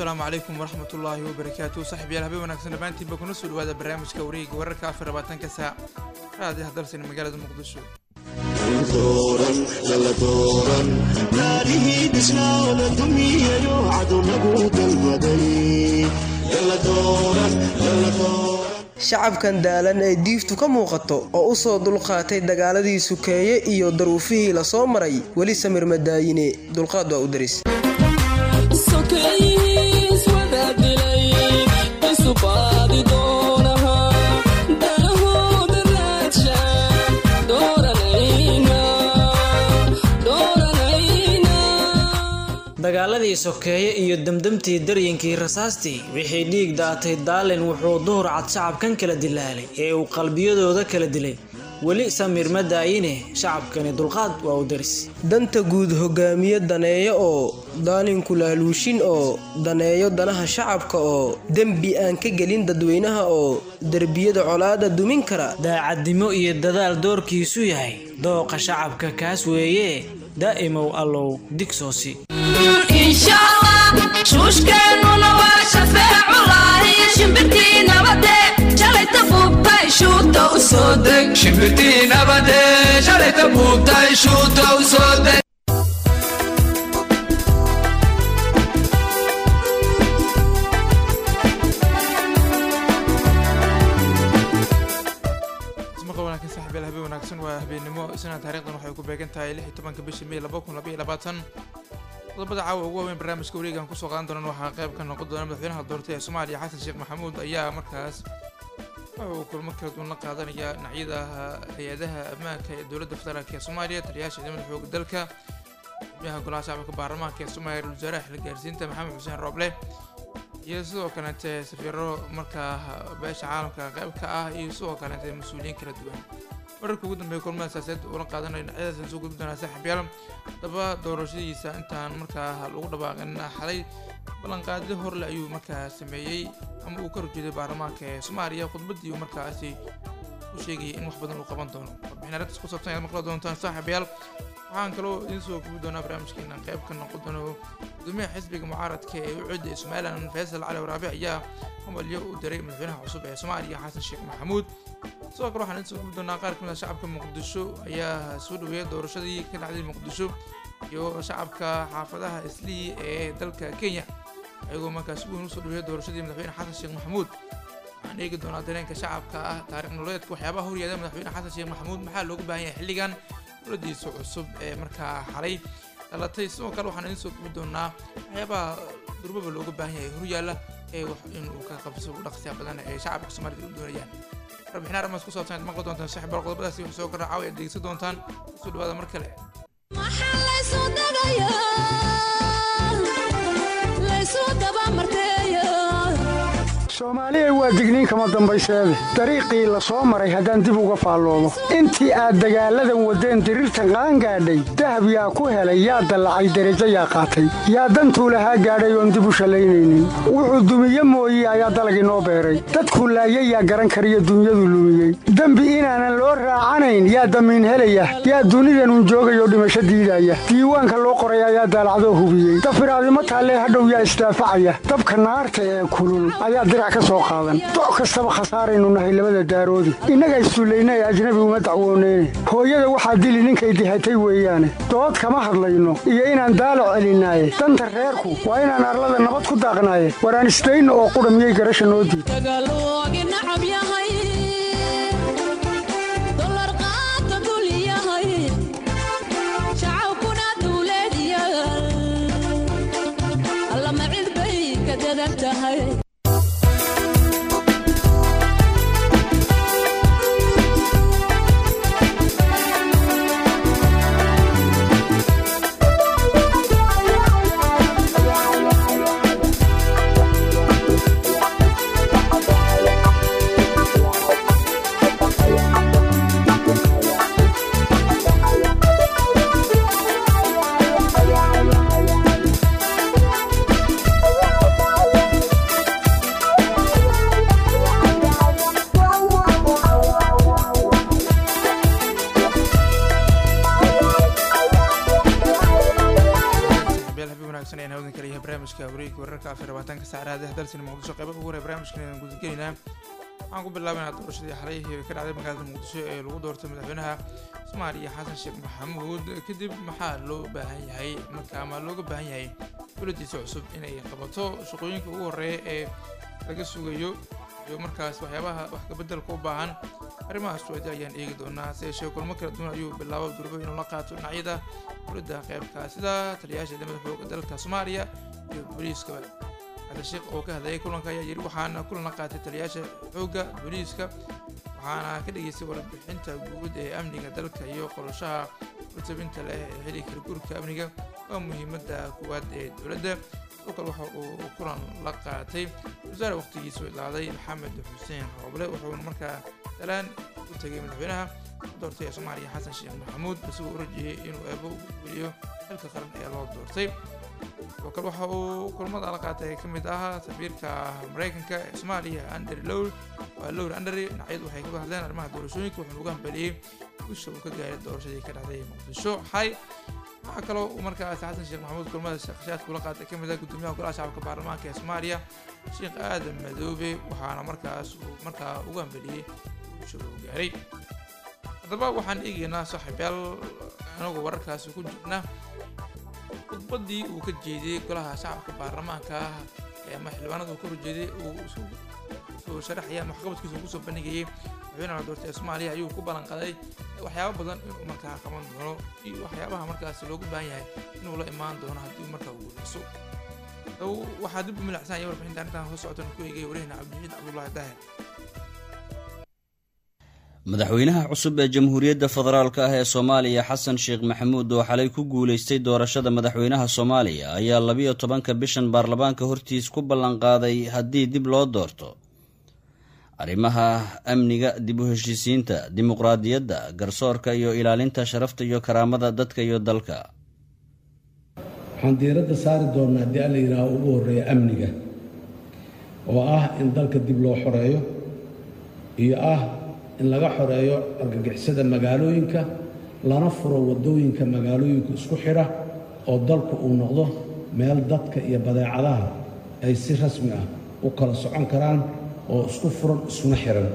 asalaamu calaykum waraxmat ullaahi wabarakaatu saxiibyaal habeen wanaagsan dhammaantiinba kuna soo dhawaada barnaamijka wareega wararka afar labaatanka saac raadiyaha dalsani magaalada muqdisho shacabkan daalan ee diiftu ka muuqato oo u soo dulqaatay dagaaladii sukeeye iyo daruufihii la soo maray weli samir madaayine dulqaad waa u daris dagaaladii sokeeye iyo demdemtii daryinkii rasaastii wixii dhiig daatay daalin wuxuu duhur cad shacabkan kala dilaalay ee uu qalbiyadooda kala dilay weli samir ma daayine shacabkani dulqaad waa u daris danta guud hogaamiye daneeyo oo daalinku laaluushin oo daneeyo danaha shacabka oo dembi aan ka gelin dadweynaha oo derbiyada colaada dumin kara daacadnimo iyo dadaal doorkiisu yahay dooqa shacabka kaas weeye daa'imow allow digsoosi shuushkeennuna waa shafeeculahi shimbirtii nabade shalayta buubtay shuuta u soo deg shimbirtii nabade shalayta buubtay shuuta u soo deg saxibyaal habeen wanaagsan waa habeennimo isna taarikhdan waxay ku beegan tahay lix iyo tobanka bisha may laba kun labaiyo labaatan qodobada caawa ugu waaweyn barnaamijka wareegan kusoo qaadan doonaan waxaa qayb ka noqon doona madaxweynaha doortay ee soomaaliya xasan sheekh maxamuud ayaa markaas waxa uu kulmo kala duwan la qaadanaya dhinacyada hay-adaha ammaanka ee dowladda federaalk ee soomaaliya taliyaasha ciidamada xooga dalka xubnaha golaha shacabka baarlamaanka ee soomaaliya ra-isul wasaaraha xil gaarsiinta maxamed xuseen rooble iyo sidoo kaleete safiiro markaa beesha caalamka qayb ka ah iyo sidoo kaleete mas-uuliyiin kala duwan wararka ugu dambeeya kulmada siyaasadeed ula qaadanayo dhinacyadaas soo gudbi doonaa saaxiibyaal daba doorashadiisa intaan markaa lagu dhawaaqin xalay ballanqaadyo horle ayuu markaa sameeyey ama uu ka horjeeday baarlamaanka ee soomaaliya khudbadii uu markaasi u sheegayay in wax badan uu qaban doono warbixin arrintaas ku saabsan ayaad maqli doontaan saaxiibyaal waxaan kaloo idiin soo gubi doonaa barnaamijkeena qayb ka noqon doono gudoomiyaha xisbiga mucaaradka ee u cida ee somalilan faysal cali waraabe ayaa hamalyo u diray madaxweynaha cusub ee soomaaliya xasan sheekh maxamuud sidoo kale waxaan idiin soo gubi doonaa qaar kamid a shacabka muqdisho ayaa soo dhaweeyay doorashadii ka dhacday muqdisho iyo shacabka xaafadaha islii ee dalka kenya ayagoo markaas weyn usoo dhaweeyay doorashadii madaxweyne xasan sheekh maxamuud waxaan eegi doonaa dareenka shacabka ah taariikh nololeedka waxyaabaha horyaada madaxweyne xasan sheekh maxamuud maxaa looga baahan yahay xilligan dowladiisa cusub ee markaa xalay dhalatay sidoo kale waxaan idiin soo gubi doonaa waxyaabaha durbaba looga baahan yahay horyaalla ee wax inuu ka qabso u dhaqsiya badan ee shacabka soomaalida u doonayaan warbixin arrimaas ku saabsan aad maqli doontaan saaxiib bal qodobadaasi wax soo kordha caawi aad dhegeysan doontaan kusoo dhawaada mar kale maxaa laysu dagayaa laysu dabamarteeya soomaaliya waa digniin kama dambayseede dariiqii la soo maray haddaan dib uga faalloodo intii aad dagaalladan waddeen diriirtan qaangaadhay dahab yaa ku helay yaa dallacay derajo yaa qaatay yaa dantuu lahaa gaadhay oon dib u shallaynaynin wuxuu dumiye mooye ayaa dalag inoo beeray dadkuu laayay yaa garan kariyo dunyadu lumiyey dembi inaanan loo raacanayn yaa damiin helaya yaa dunidanun joogayoo dhimasho diidaya diiwaanka loo qoray ayaa daalacdoo hubiyey dafiraadimo taallee hadhow yaa isdaafacaya dabka naarta ee kulul ayaa doc kastaba khasaaraynu nahay labada daaroodi innaga isduullaynay ajnabi uma dacwooneyne hooyada waxaa dili ninkay dihatay weeyaane dood kama hadlayno iyo inaan daalo celinaaye danta reerku waa inaan arlada nabad ku daaqnaaye waraan isdayno oo qudha miyay garasha noo diid barnaamijka wareegga wararka afar labaatanka saacadaha dalsina muqdisho qeyba ugu horey barnaamijkan ayaan gudagelaynaa waxaan ku bilaabaynaa doorashadii xalay ka dhacday magaalada muqdisho ee lagu doortay madaxweynaha soomaaliya xasan sheekh maxamuud kadib maxaa loo baahan yahay marka ama looga baahan yahay dowladdiisa cusub inay qabato shaqooyinka ugu horeeya ee laga sugayo iyo markaas waxyaabaha wax kabeddelka u baahan arrimahaas wadi ayaan eegi doonaa se yeeshee kulmo kala duwan ayuu bilaabo durbo inuu la qaato dhinacyada dowladda qeybka sida taliyayaasha ciidamada xooga dalka soomaaliya iyo booliiskaba xasan sheekh oo ka hadlayay kulanka ayaa yidhi waxaana kulan la qaatay taliyayaasha xoogga booliiska waxaana ka dhageystay warbixinta guud ee amniga dalka iyo qolashaha urtabinta leh ee xili kala guurka amniga waa muhiimadda kuwaad ee dowladda sidoo kale waxa uu kulan la qaatay wasaare waqtigiisu ilaaday maxamed xuseen rooble wuxuuna markaa dalaan u tegay madaxweynaha doortay ee soomaaliya xasan sheekh maxamuud isagoo u rajiyey inuu eebo ugu geliyo xilka qaran ee loo doortay sidoo kale waxa uu kulmada la qaatay ka mid ah safiirka maraykanka ee soomaaliya andrew lowl waa lowr andary dhinacyadu waxay kaga hadleen arrimaha doorashooyinka wuxuuna ugu hambeliyey gusha uu ka gaaray doorashadii ka dhacday muqdisho xay waxaa kaloo uu markaas xasan sheekh maxamuud kulmada shaqashaadka ula qaatay ka mid ah gudoomiyaha golaha shacabka baarlamaanka ee soomaaliya sheekh aadan madoobe waxaana markaas uu markaa ugu hambeliyey gusha uu gaaray haddaba waxaan eegaynaa saaxiibyaal anagoo wararkaasi ku jirna khudbaddii uu ka jeediyey golaha shacabka baarlamaanka ama xildhibaanada uu ka horjeeday uu soo sharaxaya ama waxqabadkiisa kusoo bandhigayay madaxweynaha doortay ee soomaaliya ayuu ku ballan qaday waxyaabo badan inuu markaa qaban doono iyo waxyaabaha markaas loogu baahan yahay inuu la imaan doono haddii markaa uu guuleyso waxaa dib u milacsan ya warbixinta arrintan soo socotan ku eegaya wariyahna cabdixiid cabdullaahi daahir madaxweynaha cusub ee jamhuuriyadda federaalk ah ee soomaaliya xasan sheekh maxamuud oo xalay ku guulaystay doorashada madaxweynaha soomaaliya ayaa labiyo tobanka bishan baarlamaanka hortiis ku ballanqaaday haddii dib loo doorto arrimaha amniga dib u heshiisiinta dimuqraadiyadda garsoorka iyo ilaalinta sharafta iyo karaamada dadka iyo dalka waxaan diiradda saari doonnaa haddii alla yidhaaho ugu horreeya amniga oo ah in dalka dib loo xoreeyo iyo ah in laga xoreeyo argagixisada magaalooyinka lana furo waddooyinka magaalooyinka isku xidha oo dalku uu noqdo meel dadka iyo badeecadaha ay si rasmi ah u kala socon karaan oo isku furan isuna xihan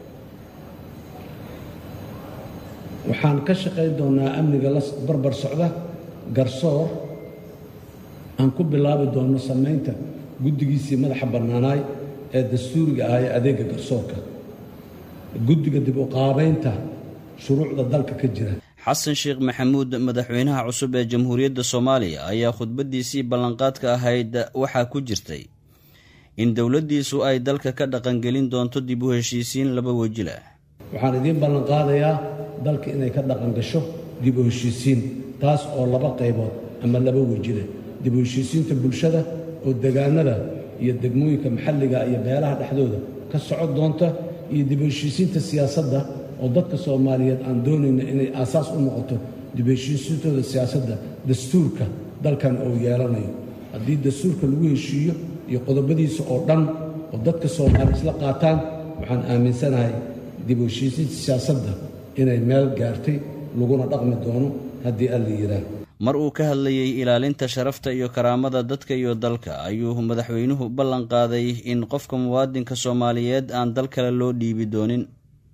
waxaan ka shaqayn doonnaa amniga la barbar socda garsoor aan ku bilaabi doonno samaynta guddigiisii madaxa bannaanaay ee dastuuriga ah ee adeegga garsoorka guddiga dib u qaabaynta shuruucda dalka ka jira xasan sheekh maxamuud madaxweynaha cusub ee jamhuuriyadda soomaaliya ayaa khudbaddiisii ballanqaadka ahayd waxaa ku jirtay in dowladdiisu ay dalka ka dhaqangelin doonto dib u heshiisiin laba weji leh waxaan idiin ballanqaadayaa dalka inay ka dhaqan gasho dib u heshiisiin taas oo laba qaybood ama laba weji leh dib u heshiisiinta bulshada oo degaanada iyo degmooyinka maxalliga iyo beelaha dhexdooda ka socon doonta iyo dib u heshiisiinta siyaasadda oo dadka soomaaliyeed aan doonayno inay aasaas u noqoto dib u heshiisiintooda siyaasadda dastuurka dalkan uu yeelanayo haddii dastuurka lagu heshiiyo iyo qodobadiisa oo dhan oo dadka soomaaliya isla qaataan waxaan aaminsanahay dib u heshiisiinta siyaasadda inay meel gaartay laguna dhaqmi doono haddii alla yidhaah mar uu ka hadlayey ilaalinta sharafta iyo karaamada dadka iyo dalka ayuu madaxweynuhu ballan qaaday in qofka muwaadinka soomaaliyeed aan dal kale loo dhiibi doonin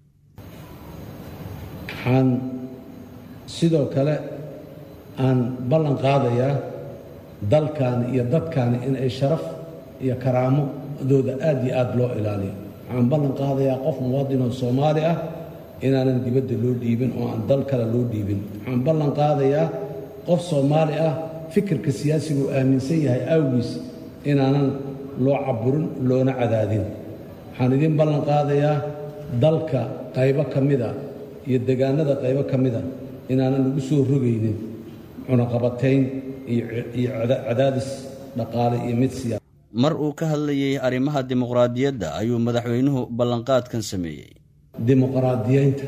waxaan sidoo kale aan ballan qaadayaa dalkaani iyo dadkaani in ay sharaf iyo karaamadooda aad iyo aad loo ilaaliyo waxaan ballan qaadayaa qof muwaadinoo soomaali ah inaanan dibadda loo dhiibin oo aan dal kale loo dhiibin waxaan ballan qaadayaa qof soomaali ah fikirka siyaasiga uu aaminsan yahay awgiis inaanan loo caburin loona cadaadin waxaan idiin ballan qaadayaa dalka qaybo ka mida iyo degaanada qaybo ka mida inaanan lagu soo rogaynin cunaqabatayn iyo cadaadis dhaqaale iyo mid siyaasa mar uu ka hadlayey arrimaha dimuqraadiyadda ayuu madaxweynuhu ballanqaadkan sameeyey dimuqraadiyeynta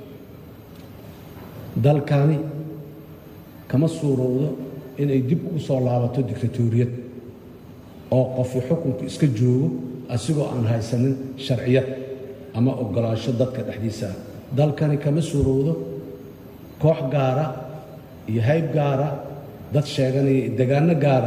dalkani kama suurowdo inay dib ugu soo laabato dictatoriyad oo qofi xukunku iska joogo asigoo aan haysanin sharciyad ama oggolaansho dadka dhexdiisa ah dalkani kama suurowdo koox gaara iyo hayb gaara dad sheeganaya degaano gaara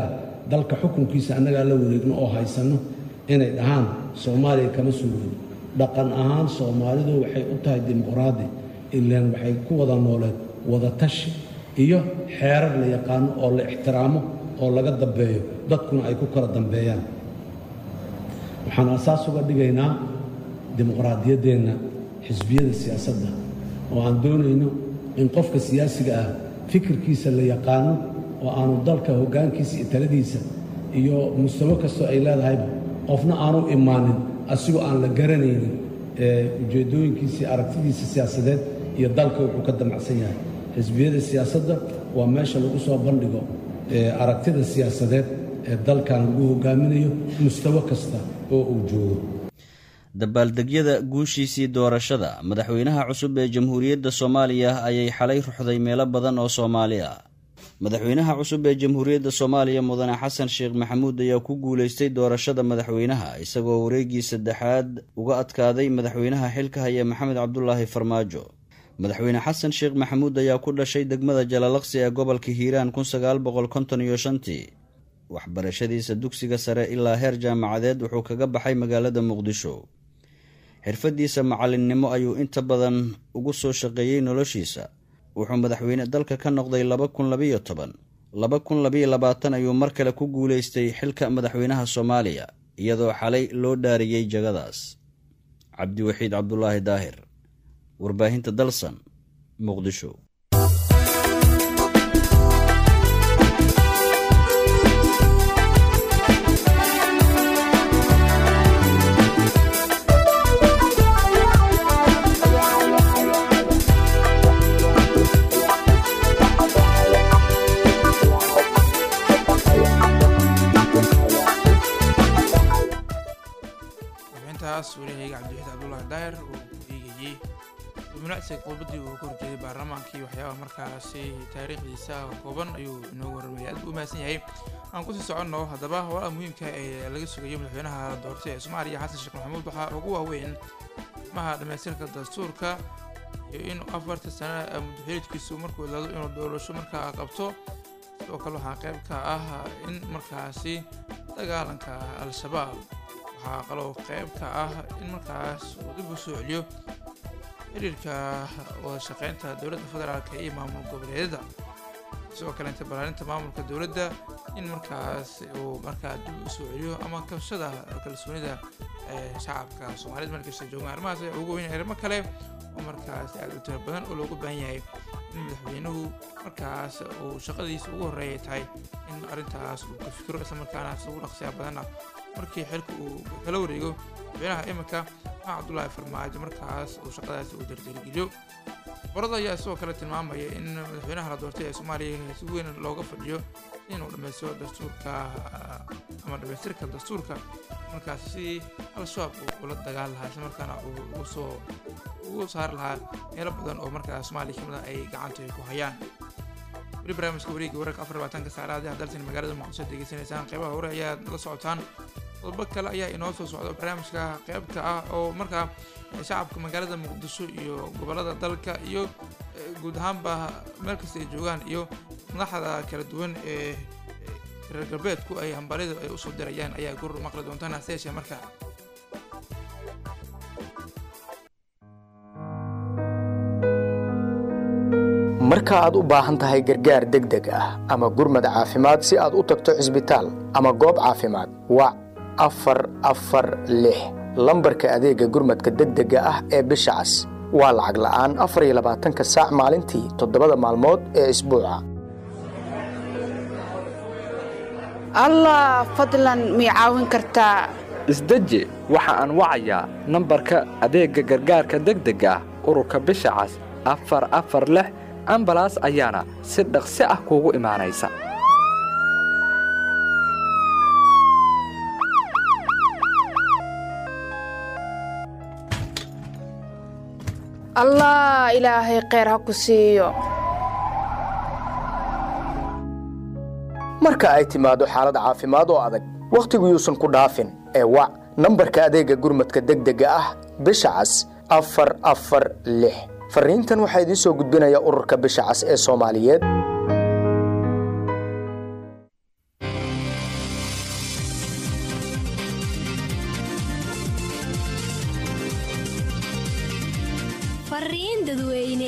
dalka xukunkiisa annagaa la wareegno oo haysanno inay dhahaan soomaaliya kama soo wado dhaqan ahaan soomaalidu waxay u tahay dimuqraadi ilaan waxay ku wada nooleed wada tashi iyo xeerar la yaqaano oo la ixtiraamo oo laga dambeeyo dadkuna ay ku kala dambeeyaan waxaan asaas uga dhigaynaa dimuqraadiyaddeenna xisbiyada siyaasadda oo aan doonayno in qofka siyaasiga ah fikirkiisa la yaqaano oo aanu dalka hoggaankiisa iyo taladiisa iyo mustawo kastoo ay leedahayba qofna aanu imaanin asigoo aan la garanaynin ee ujeeddooyinkiisii aragtidiisa siyaasadeed iyo dalka wuxuu ka damacsan yahay xisbiyada siyaasadda waa meesha lagu soo bandhigo aragtida siyaasadeed ee dalkan lagu hogaaminayo mustawo kasta oo uu joogo dabaaldegyada guushiisii doorashada madaxweynaha cusub ee jamhuuriyadda soomaaliya ayay xalay ruxday meelo badan oo soomaali ah madaxweynaha cusub ee jamhuuriyadda soomaaliya mudane xasan sheekh maxamuud ayaa ku guulaystay doorashada madaxweynaha isagoo wareegii saddexaad uga adkaaday madaxweynaha xilka haya maxamed cabdulaahi farmaajo madaxweyne xasan sheekh maxamuud ayaa ku dhashay degmada jalalaqsi ee gobolka hiiraan kun sagaal boqol konton iyo shantii waxbarashadiisa dugsiga sare ilaa heer jaamacadeed wuxuu kaga baxay magaalada muqdisho xirfadiisa macallinnimo ayuu inta badan ugu soo shaqeeyey noloshiisa wuxuu madaxweyne dalka ka noqday laba kun labayo toban laba kun labayo labaatan ayuu mar kale ku guulaystay xilka madaxweynaha soomaaliya iyadoo xalay loo dhaariyey jagadaas cabdiwaxiid cabdulaahi daahir warbaahinta dalsan muqdisho warbixintaas walihayga cabdiwaxiid cabdulaahi daahir uu ku eegayey munacsiga qodbadii uu ka horjeeday baarlamaankii waxyaabaha markaasi taariikhdiisa kooban ayuu inoo warramaya aad buu u mahadsan yahay aan kusii soconno haddaba howlaha muhiimka ee laga sugayo madaxweynaha doortay ee soomaaliya xasan sheekh maxamuud waxaa ugu waaweyn maha dhamaystirka dastuurka iyo in afarta sano muddaxiliidkiisu markuu ilaado inuu doorasho markaa qabto sidoo kale waxaa qayb ka ah in markaasi dagaalanka al-shabaab waxaa kaloo qayb ka ah in markaas uu dib u soo celiyo xiriirka wada shaqeynta dowladda federaalka iyo maamul goboleedyada sidoo kale inta balaarinta maamulka dowladda in markaas uu markaa dib u soo celiyo ama kabshada kalsoonida ee shacabka soomaaliyed markasta joogaan arrimahaas ayaa ugu weyn arrimo kale oo markaas aad u tiro badan oo loogu baahan yahay in madaxweynuhu markaas uu shaqadiisa ugu horreeyay tahay in arrintaas uu ka fikiro islamarkaana si ugu dhaqsiyaa badanna markii xilka uu kala wareego madaxweynaha iminka maxaa cabdulaahi farmaajo markaas uu shaqadaasi uu dardargeliyo borada ayaa sidoo kale tilmaamaya in madaxweynaha la doortay ee soomaaliya si weyn looga fadhiyo inuu dhammaystiro dastuurka ama dhammaystirka dastuurka markaas si al-shabaab uu ula dagaal lahaa isla markaana uu ugu soo ugu saari lahaa meelo badan oo markaa soomaaliya kamid ah ay gacanta ku hayaan weli barnaamijka wareegga wararka afar labaatanka saacadaad aad daltan magaalada muqdisho degeysanaysaan qeybaha hore ayaad la socotaan qodobo kale ayaa inoo soo socda barnaamijka qeybka ah oo markaa shacabka magaalada muqdisho iyo gobolada dalka iyo guud ahaanba meel kasta ay joogaan iyo madaxda kala duwan ee reer galbeedku ay hambalyadu ay usoo dirayaan ayaa gurur maqli doontaan hase yeeshee marka marka aad u baahan tahay gargaar degdeg ah ama gurmad caafimaad si aad u tagto cisbitaal ama goob caafimaad wac afar afar lix lambarka adeegga gurmadka degdega ah ee bisha cas waa lacag la'aan afar iyo labaatanka saac maalintii toddobada maalmood ee isbuuca allah fadlan mii caawin kartaa isdeji waxa aan wacayaa nambarka adeegga gargaarka degdega ah ururka bisha cas afar afar lix ambalaas ayaana si dhaqsi ah kuugu imaanaysa allah ilaahay kheyr ha ku siiyo marka ay timaado xaalad caafimaad oo adag wakhtigu yuusan ku dhaafin ee wac nambarka adeegga gurmadka degdega ah bisha cas afar afar lix farriintan waxaa idiin soo gudbinaya ururka bisha cas ee soomaaliyeed fariin dadweyne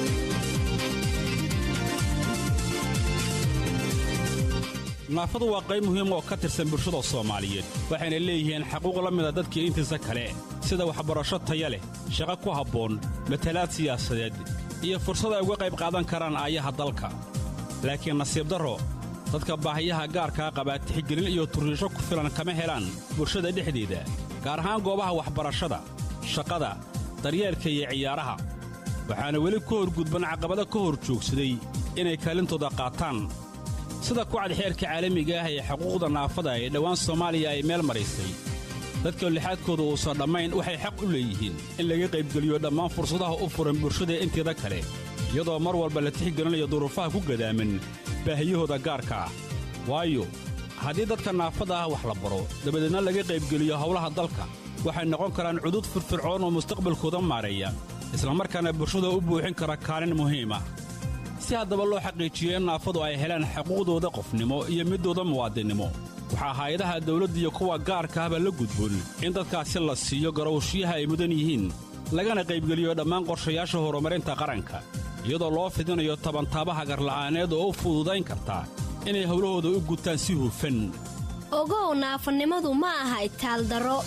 naafadu waa qayb muhiim oo ka tirsan bulshada soomaaliyeed waxayna leeyihiin xaquuq la mida dadkii intiisa kale sida waxbarasho taya leh shaqo ku habboon matalaad siyaasadeed iyo fursad ay uga qayb qaadan karaan aayaha dalka laakiin nasiib darro dadka baahiyaha gaarkaa qabaa tixgelin iyo turriisho ku filan kama helaan bulshada dhexdeeda gaar ahaan goobaha waxbarashada shaqada daryeelka iyo ciyaaraha waxaana weli ku horgudban caqabado ka hor joogsaday inay kaalintooda qaataan sida kucad xeerka caalamiga ah ee xuquuqda naafada ee dhowaan soomaaliya ay meel maraysay dadka lixaadkooda uusan dhammayn waxay xaq u leeyihiin in laga qaybgeliyo dhammaan fursadaha u furan bulshada inteeda kale iyadoo mar walba la tixgelinayo duruufaha ku gadaaman baahiyahooda gaarka ah waayo haddii dadka naafada ah wax la baro dabadeedna laga qaybgeliyo howlaha dalka waxay noqon karaan cudud firfircoon oo mustaqbalkooda maareeya islamarkaana bulshada u buuxin kara kaalin muhiim ah si haddaba loo xaqiijiyo in naafadu ay helaan xuquuqdooda qofnimo iyo middooda muwaadinnimo waxaa hay-adaha dawladda iyo kuwa gaarka ahba la gudboon in dadkaasi la siiyo garowshiyaha ay mudan yihiin lagana qaybgeliyo dhammaan qorshayaasha horumarinta qaranka iyadoo loo fidinayo tabantaabaha garla'aaneed oo u fududayn karta inay howlahooda u gutaan si hufan ogow naafanimadu ma aha itaaldaro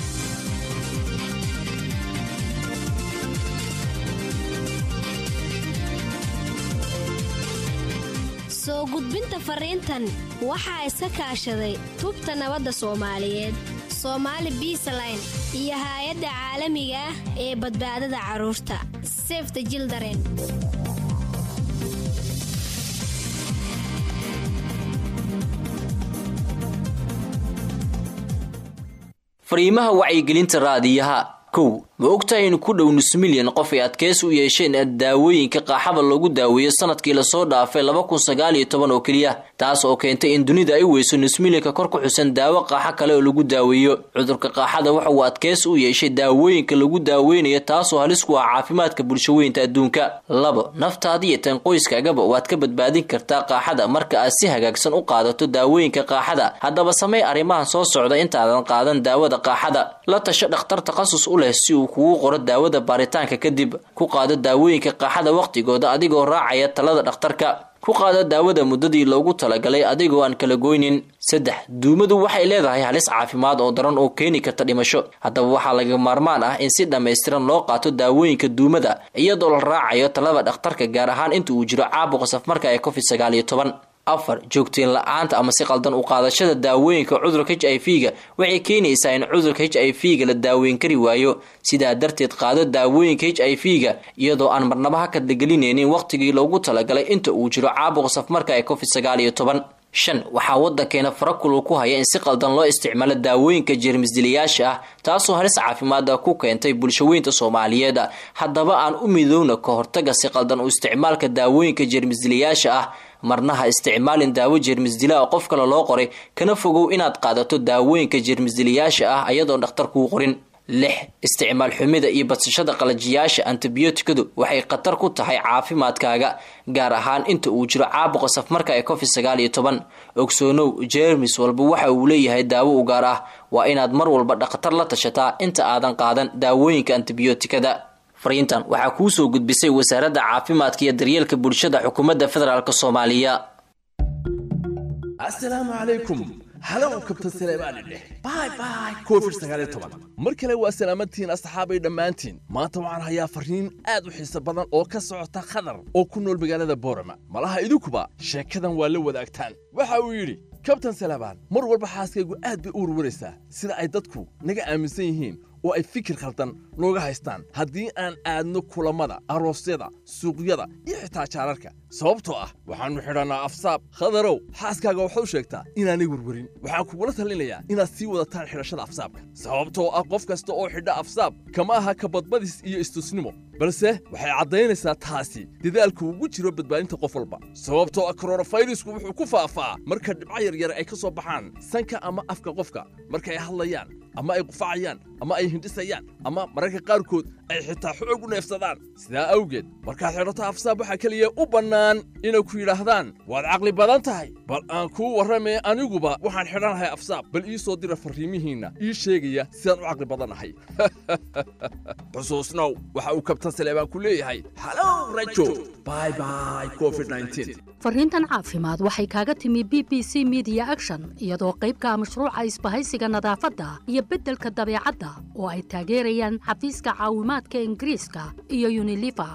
soo gudbinta fariintan waxaa iska kaashaday tubta nabadda soomaaliyeed soomaali biisaline iyo haay-adda caalamiga ah ee badbaadada carruurta sefta jildaren fariimaha wacyigelinta raadiyaha kow ma ogtahay in ku dhow nus milyan qof ay adkeys u yeesheen daawooyinka qaaxada lagu daaweeyo sanadkii lasoo dhaafay laba kun sagaal iyo toban oo keliya taas oo keentay in dunida ay weyso nus milyanka kor ku xusan daawo qaaxo kale oo lagu daaweeyo cudurka qaaxada waxa uu adkeys u yeeshay daawooyinka lagu daaweynayo taasoo halis ku ah caafimaadka bulshaweynta adduunka labo naftaada iyo tan qoyskaagaba waad ka badbaadin kartaa qaaxada marka aad si hagaagsan u qaadato daawooyinka qaaxada haddaba samey arrimahan soo socda intaadan qaadan daawada qaaxada la tasho dhakhtar takhasus u leh si uu kugu qoro daawada baaritaanka kadib ku qaado daawooyinka qaaxada wakhtigooda adigoo raacaya talada dhakhtarka ku qaado daawada muddadii loogu talagalay adigoo aan kala goynin saddex duumadu waxay leedahay halis caafimaad oo daran oo keeni karta dhimasho haddaba waxaa laga maarmaan ah in si dhammaystiran loo qaato daawooyinka duumada iyadoo la raacayo talada dhakhtarka gaar ahaan inta uu jiro caabuqa safmarka ee covid sagaal iyo toban afar joogteen la-aanta ama si qaldan u qaadashada daawooyinka cudurka h i v ga waxay keenaysaa in cudurka h i v ga la daaweyn kari waayo sidaa darteed qaado daawooyinka h i v ga iyadoo aan marnaba ha kadlagelinaynin wakhtigii loogu talagalay inta uu jiro caabuqa safmarka ee covid sagaal iyo toban shan waxaa waddankeena farakulu ku haya in si qaldan loo isticmaalo daawooyinka jeermisdilayaasha ah taasoo halis caafimaada ku keentay bulshaweynta soomaaliyeed haddaba aan u midowna ka hortaga si qaldan u isticmaalka daawooyinka jeermisdilayaasha ah marna ha isticmaalin daawo jeermisdila oo qof kale loo qoray kana fogow inaad qaadato daawooyinka jeermisdilayaasha ah ayadoon dhakhtar kuu qorin lix isticmaal xumida iyo badsashada qalajiyaasha antibiyootikadu waxay khatar ku tahay caafimaadkaaga gaar ahaan inta uu jiro caabuqa safmarka ee covid sagaal iyo toban ogsoonow jeermis walba waxa uu leeyahay daawo u gaar ah waa inaad mar walba dhakhtar la tashataa inta aadan qaadan daawooyinka antibiyootikada fariintan waxaa kuu soo gudbisay wasaaradda caafimaadka iyo daryeelka bulshada xukuumadda federaalk soomaaliya asalaamu calaykum halow kabtan saleebaani dheh bay bay covid sagaal iyo toban mar kale waa salaamadtihiin asxaabay dhammaantiin maanta waxaan hayaa fariin aad u xiiso badan oo ka socota khadar oo ku nool magaalada boorama malaha idinkuba sheekadan waa la wadaagtaan waxa uu yidhi kabtan saleebaan mar walba xaaskaygu aad bay u warwaraysaa sida ay dadku naga aaminsan yihiin oo ay fikir khaldan nooga haystaan haddii aan aadno kulammada aroosyada suuqyada iyo xitaa jaararka sababtoo ah waxaannu xidhannaa afsaab khadarow xaaskaaga waxaad u sheegtaa inaanay werwerin waxaan kugula talinayaa inaad sii wadataan xidhashada afsaabka sababtoo ah qof kasta oo xidha afsaab kama aha kabadbadis iyo istusnimo balse waxay caddaynaysaa taasi dadaalku ugu jiro badbaadinta qof walba sababtoo ah koronafayrisku wuxuu ku faafaa marka dhibco yaryar ay ka soo baxaan sanka ama afka qofka marka ay hadlayaan ama ay qufacayaan ama ay hindhisayaan ama mararka qaarkood ay xitaa xoog u neefsadaan sidaa awgeed markaad xidhato afsaab waxaa keliya u bannaan inay ku yidhaahdaan waad caqli badan tahay bal aan kuu warramee aniguba waxaan xidhanahay afsaab bal ii soo dira farriimihiinna ii sheegaya sidaan u caqli badannahay xusuusnow waxa uu kabtan saleebaan ku leeyahay halow rajo bye bye covid 19 fariintan caafimaad waxay kaaga timi b b c media action iyadoo qaybka mashruuca isbahaysiga nadaafadda iyo beddelka dabeecadda oo ay taageerayaan xafiiska caawimaadka ingiriiska iyo unilifa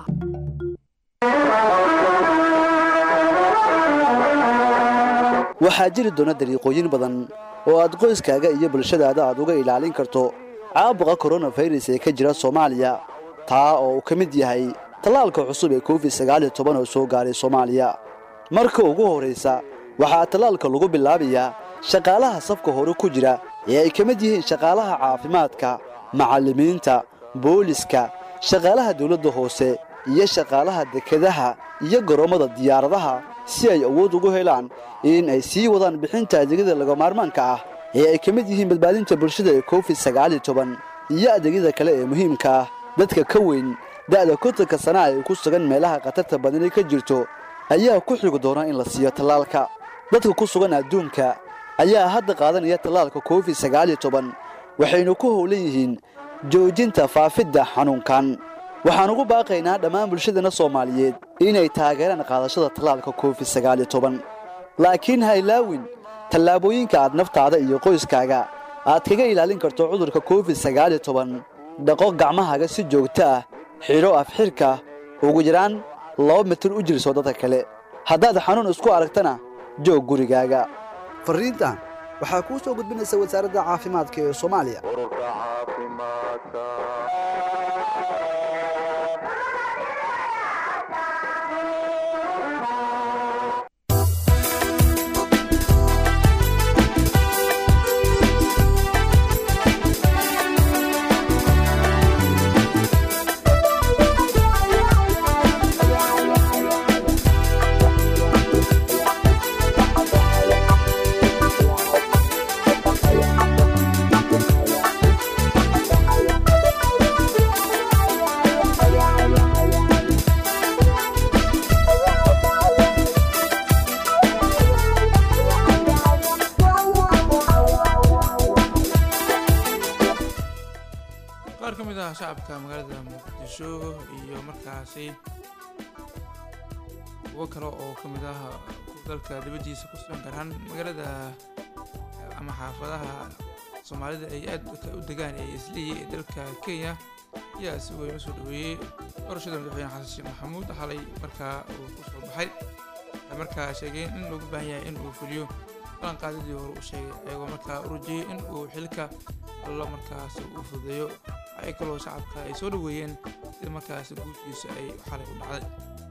waxaa jiri doona dariiqooyin badan oo aad qoyskaaga iyo bulshadaada aad uga ilaalin karto caabuqa koronafayras ee ka jira soomaaliya taa oo uu ka mid yahay tallaalka cusub ee covid sagaal iyo toban oo soo gaaray soomaaliya marka ugu horraysa waxaa tallaalka lagu bilaabayaa shaqaalaha safka hore ku jira ee ay ka mid yihiin shaqaalaha caafimaadka macallimiinta booliska shaqaalaha dawladda hoose iyo shaqaalaha dekedaha iyo garoommada diyaaradaha si ay awood ugu helaan in ay sii wadaan bixinta adeegyada lagamaarmaanka ah ee ay ka mid yihiin badbaadinta bulshada ee covid sagaal iyo toban iyo adeegyada kale ee muhiimka ah dadka ka weyn da'da kontanka sanaa ay ku sugan meelaha khatarta badani ka jirto ayaa ku xigi doona in la siiyo tallaalka dadka ku sugan adduunka ayaa hadda qaadanaya tallaalka covid sagaal iyo toban waxaynu ku howlan yihiin joojinta faafidda xanuunkan waxaan ugu baaqaynaa dhammaan bulshadana soomaaliyeed inay taageeraan qaadashada tallaalka covid sagaal iyo toban laakiin ha ilaawin tallaabooyinka aad naftaada iyo qoyskaaga aad kaga ilaalin karto cudurka covid sagaal iyo toban dhaqo gacmahaaga si joogto ah xidho afxirka ugu yaraan laba mitir u jirso dadka kale haddaad xanuun isku aragtana joog gurigaaga farriintan waxaa kuu soo gudbinaysa wasaaradda caafimaadka ee soomaaliya qaar ka mid ah shacabka magaalada muqdisho iyo markaasi kuwo kale oo ka mid ah dalka dibaddiisa ku sugan gaar ahaan magaalada ama xaafadaha soomaalida ay aad u degaan ee isliyi ee dalka kenya ayaa si weyn u soo dhaweeyey doorashada madaxweyne xasan sheekh maxamuud xalay markaa uu ku soo baxay waxay markaa sheegeen in loogu baahan yahay in uu fuliyo balanqaadidii hore u sheegay ayagoo markaa u rajeyey in uu xilka allo markaas u fudeeyo ay kaloo shacabka ay soo dhaweeyeen sida markaas guushiisa ay xalay u dhacday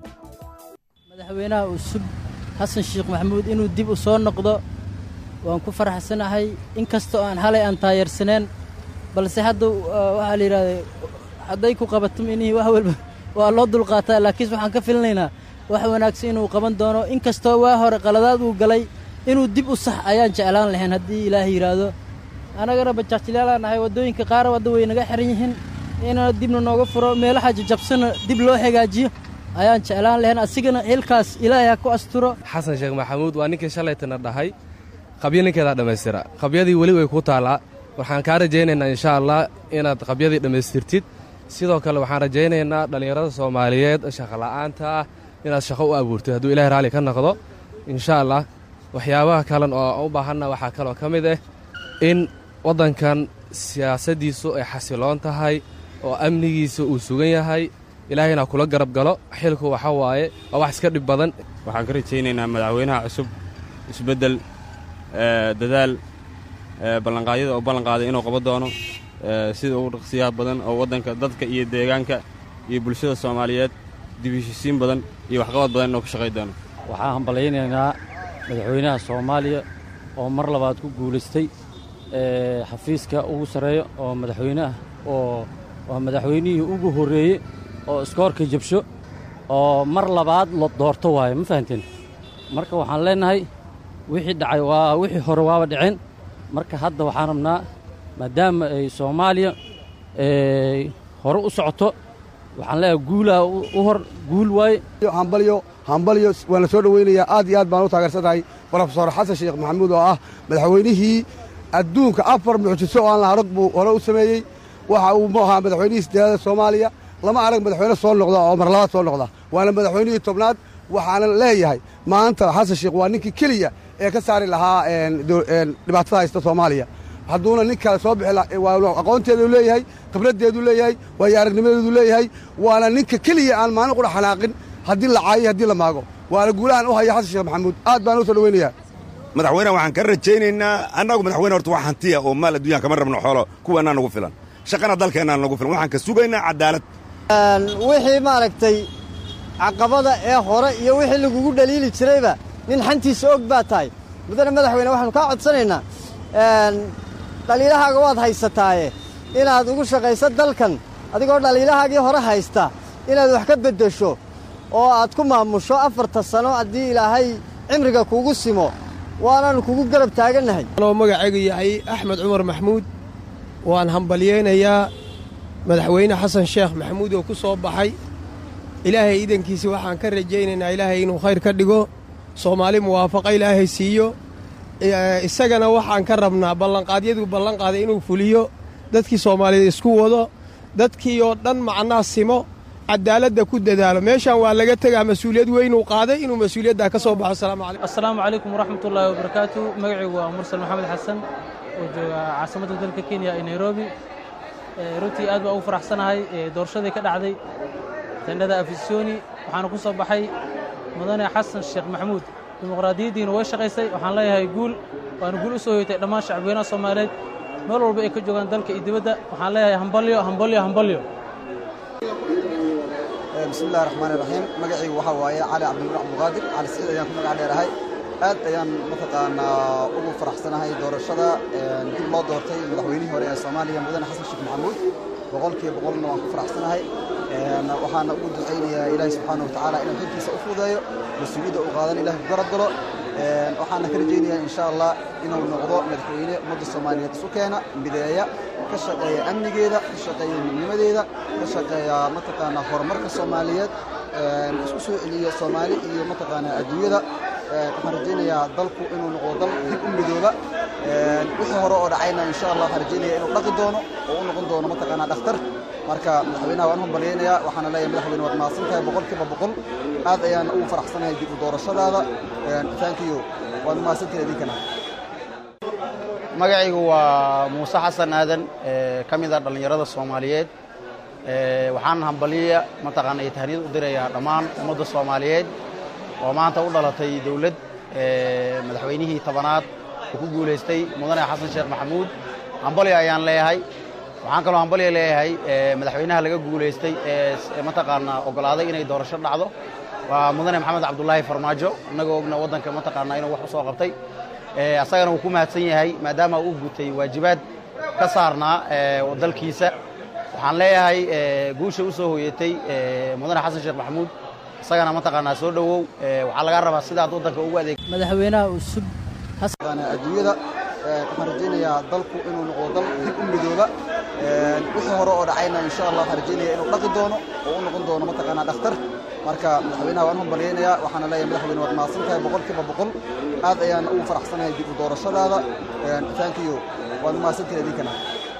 madaxweynaha cusub xasan sheekh maxamuud inuu dib u soo noqdo waan ku faraxsanahay in kastoo aan halay aan taayarsaneen balse hadda waxaa la yidhahda hadday ku qabato inihii wax walba waa loo dulqaataa laakiinse waxaan ka filinaynaa wax wanaagsan inuu qaban doono in kastoo waa hore qaladaad uu galay inuu dib u sax ayaan jeclaan lahayn haddii ilaahay yidhaahdo annagana bajaajilaalaan nahay waddooyinka qaar wadda way naga xiran yihiin inana dibna nooga furo meelaha jajabsana dib loo hagaajiyo ayaan jeclaan lahayn asigana xilkaas ilaahay ha ku asturo xasan sheekh maxamuud waa ninkii shalaytana dhahay qabyo ninkeedaa dhammaystira qabyadii weli way ku taallaa waxaan kaa rajaynaynaa insha allah inaad qabyadii dhammaystirtid sidoo kale waxaan rajaynaynaa dhallinyarada soomaaliyeed shaqola'aanta ah inaad shaqo u abuurtid hadduu ilahay raalli ka noqdo insha allah waxyaabaha kalen oo u baahanna waxaa kaloo ka mid ah in waddankan siyaasaddiisu ay xasiloon tahay oo amnigiisa uu sugan yahay ilaahayna kula garab galo xilku waxa waaye waa wax iska dhib badan waxaan ka rajaynaynaa madaxweynaha cusub isbeddel dadaal ballanqaadyada oo ballanqaaday inuu qaban doono sida ugu dhaqsiyaha badan oo waddanka dadka iyo deegaanka iyo bulshada soomaaliyeed dib heshisiin badan iyo waxqabad badan inuu ka shaqay doono waxaan hambalaynaynaa madaxweynaha soomaaliya oo mar labaad ku guulaystay xafiiska ugu sarreeya oo madaxweyne ah oo waa madaxweynihii ugu horreeyey oo iskoorka jabsho oo mar labaad la doorto waayo ma fahanteen marka waxaan leennahay wixii dhacay waa wixii hore waaba dhiceen marka hadda waxaan rabnaa maadaama ay soomaaliya hore u socoto waxaan leeyahay guulaha u hor guul waaye hambalyo hambalyo waan la soo dhoweynayaa aad iyo aad baan u taageersanahay brofesor xasan sheekh maxamuud oo ah madaxweynihii adduunka afar mucjiso oo aan la arag buu hore u sameeyey waxa uu mu ahaa madaxweynihii sideedada soomaaliya lama arag madaxweyne soo noqda oo mar labaad soo noqda waana madaxweynihii tobnaad waxaana leeyahay maanta xasan sheekh waa ninkii keliya ee ka saari lahaa dhibaatada haysta soomaaliya hadduuna nin kale soo bixi aqoonteedu leeyahay khibraddeedu leeyahay waayo aragnimadeedu leeyahay waana ninka keliya aan maalin qudha xanaaqin haddii la caayo haddii la maago waana guulahan u haya xasan sheekh maxamuud aad baan u soo dhoweynayaa madaxweyneha waxaan ka rajaynaynaa annagu madaxweyne horta wax hantiya oo maal adduunyaan kama rabno xoolo kuwaannaa nagu filan shaqana dalkeennaa nagu filan waxaan ka sugaynaa cadaalad wixii maaragtay caqabada ee hore iyo wixii lagugu dhaliili jirayba nin xantiisa og baa tahay mudane madaxweyne waxaanu kaa codsanaynaa dhaliilahaaga waad haysataaye inaad ugu shaqayso dalkan adigoo dhaliilahaagii hore haysta inaad wax ka beddesho oo aad ku maamusho afarta sano haddii ilaahay cimriga kuugu simo waanaannu kugu garab taagannahay anoo magacaygu yahay axmed cumar maxmuud waan hambalyaynayaa madaxweyne xasan sheekh maxamuud oo ku soo baxay ilaahay iidankiisa waxaan ka rajaynaynaa ilaahay inuu khayr ka dhigo soomaali muwaafaqa ilaahay siiyo isagana waxaan ka rabnaa ballanqaadyaduu ballanqaaday inuu fuliyo dadkii soomaaliyeed isku wado dadkii oo dhan macnaa simo cadaaladda ku dadaalo meeshaan waa laga tegaa mas-uuliyad weynuu qaaday inuu mas-uuliyaddaa ka soo baxo asalaamu calaykum assalaamu calaykum waraxmatullaahi wabarakaatu magacaygu waa mursal maxamed xasan oo jooga caasimadda dalka kenya ee nairobi runtii aad baa ugu faraxsanahay doorashadii ka dhacday tendhada afisoni waxaana ku soo baxay mudane xasan sheekh maxamuud dimuqraadiyaddiina way shaqaysay waxaan leeyahay guul waana guul u soo hoytay dhammaan shacbweynaha soomaaliyeed meel walba ay ka joogaan dalka iyo dibadda waxaan leeyahay hambalyo hambalyo hambalyo bismillahi raxmaani raxiim magacaygu waxaa waaye cali cabdimur cabduqaadir cali siciid ayaan ku magac dheerahay aad ayaan mataqaanaa ugu faraxsanahay doorashada dib loo doortay madaxweynihii hore ee soomaaliya mudane xasan sheekh maxamuud boqolkiiba boqolna waan ku faraxsanahay waxaana ugu ducaynayaa ilaahi subxaana watacaala inuu xilkiisa u fudeeyo mas-uuliyadda uu qaadan ilahi ku garab galo waxaana ka rajaynayaa insha allah inuu noqdo madaxweyne ummadda soomaaliyeed isu keena mideeya ka shaqeeya amnigeeda ka shaqeeya midnimadeeda ka shaqeeya mataqaanaa horumarka soomaaliyeed isku soo celiyo soomaali iyo mataqaanaa adduunyada waxaan rajaynayaa dalku inuu noqdo dal dib u midooba wixii hore oo dhacayna insha allah waxaan rajaynaya inuu dhaqi doono oo u noqon doono mataqaanaa dhakhtar marka madaxweynaha waan u hambalyaynayaa waxaana leeyahay madaxweyne waad mahadsan tahay boqolkiiba boqol aad ayaan ugu faraxsanahay dib u doorashadaada thank you waad mahadsantahay idinkana magacaygu waa muuse xasan aadan ka mid ah dhallinyarada soomaaliyeed waxaan hambalya mataqaana iyo tahniyad u dirayaa dhammaan ummadda soomaaliyeed oo maanta u dhalatay dowlad madaxweynihii tobanaad uu ku guulaystay mudane xasan sheekh maxamuud hambalyo ayaan leeyahay waxaan kaloo hambalyo leeyahay madaxweynaha laga guulaystay ee mataqaanaa oggolaaday inay doorasho dhacdo waa mudane maxamed cabdulaahi farmaajo innagoo ogna waddanka mataqaanaa inuu wax u soo qabtay asagana wuu ku mahadsan yahay maadaama uu gutay waajibaad ka saarnaa dalkiisa waxaan leeyahay guusha u soo hoyatay mudane xasan sheekh maxamuud isagana mataqaanaa soo dhowow waxaa laga rabaa sidaad waddanka ugu adeeg madaxweynaha cusub adduunyada waxaan rajaynayaa dalku inuu noqdo dal dib u midooba wixii hore oo dhacayna insha allah waxaan rajaynaya inuu dhaqi doono oo u noqon doono mataqaanaa dhakhtar marka madaxweynaha waan u hambalyaynayaa waxaana leeyahay madaxweyne waad mahadsan tahay boqolkiiba boqol aad ayaan ugu faraxsanahay dib u doorashadaada thank you waad mahadsantahay idinkana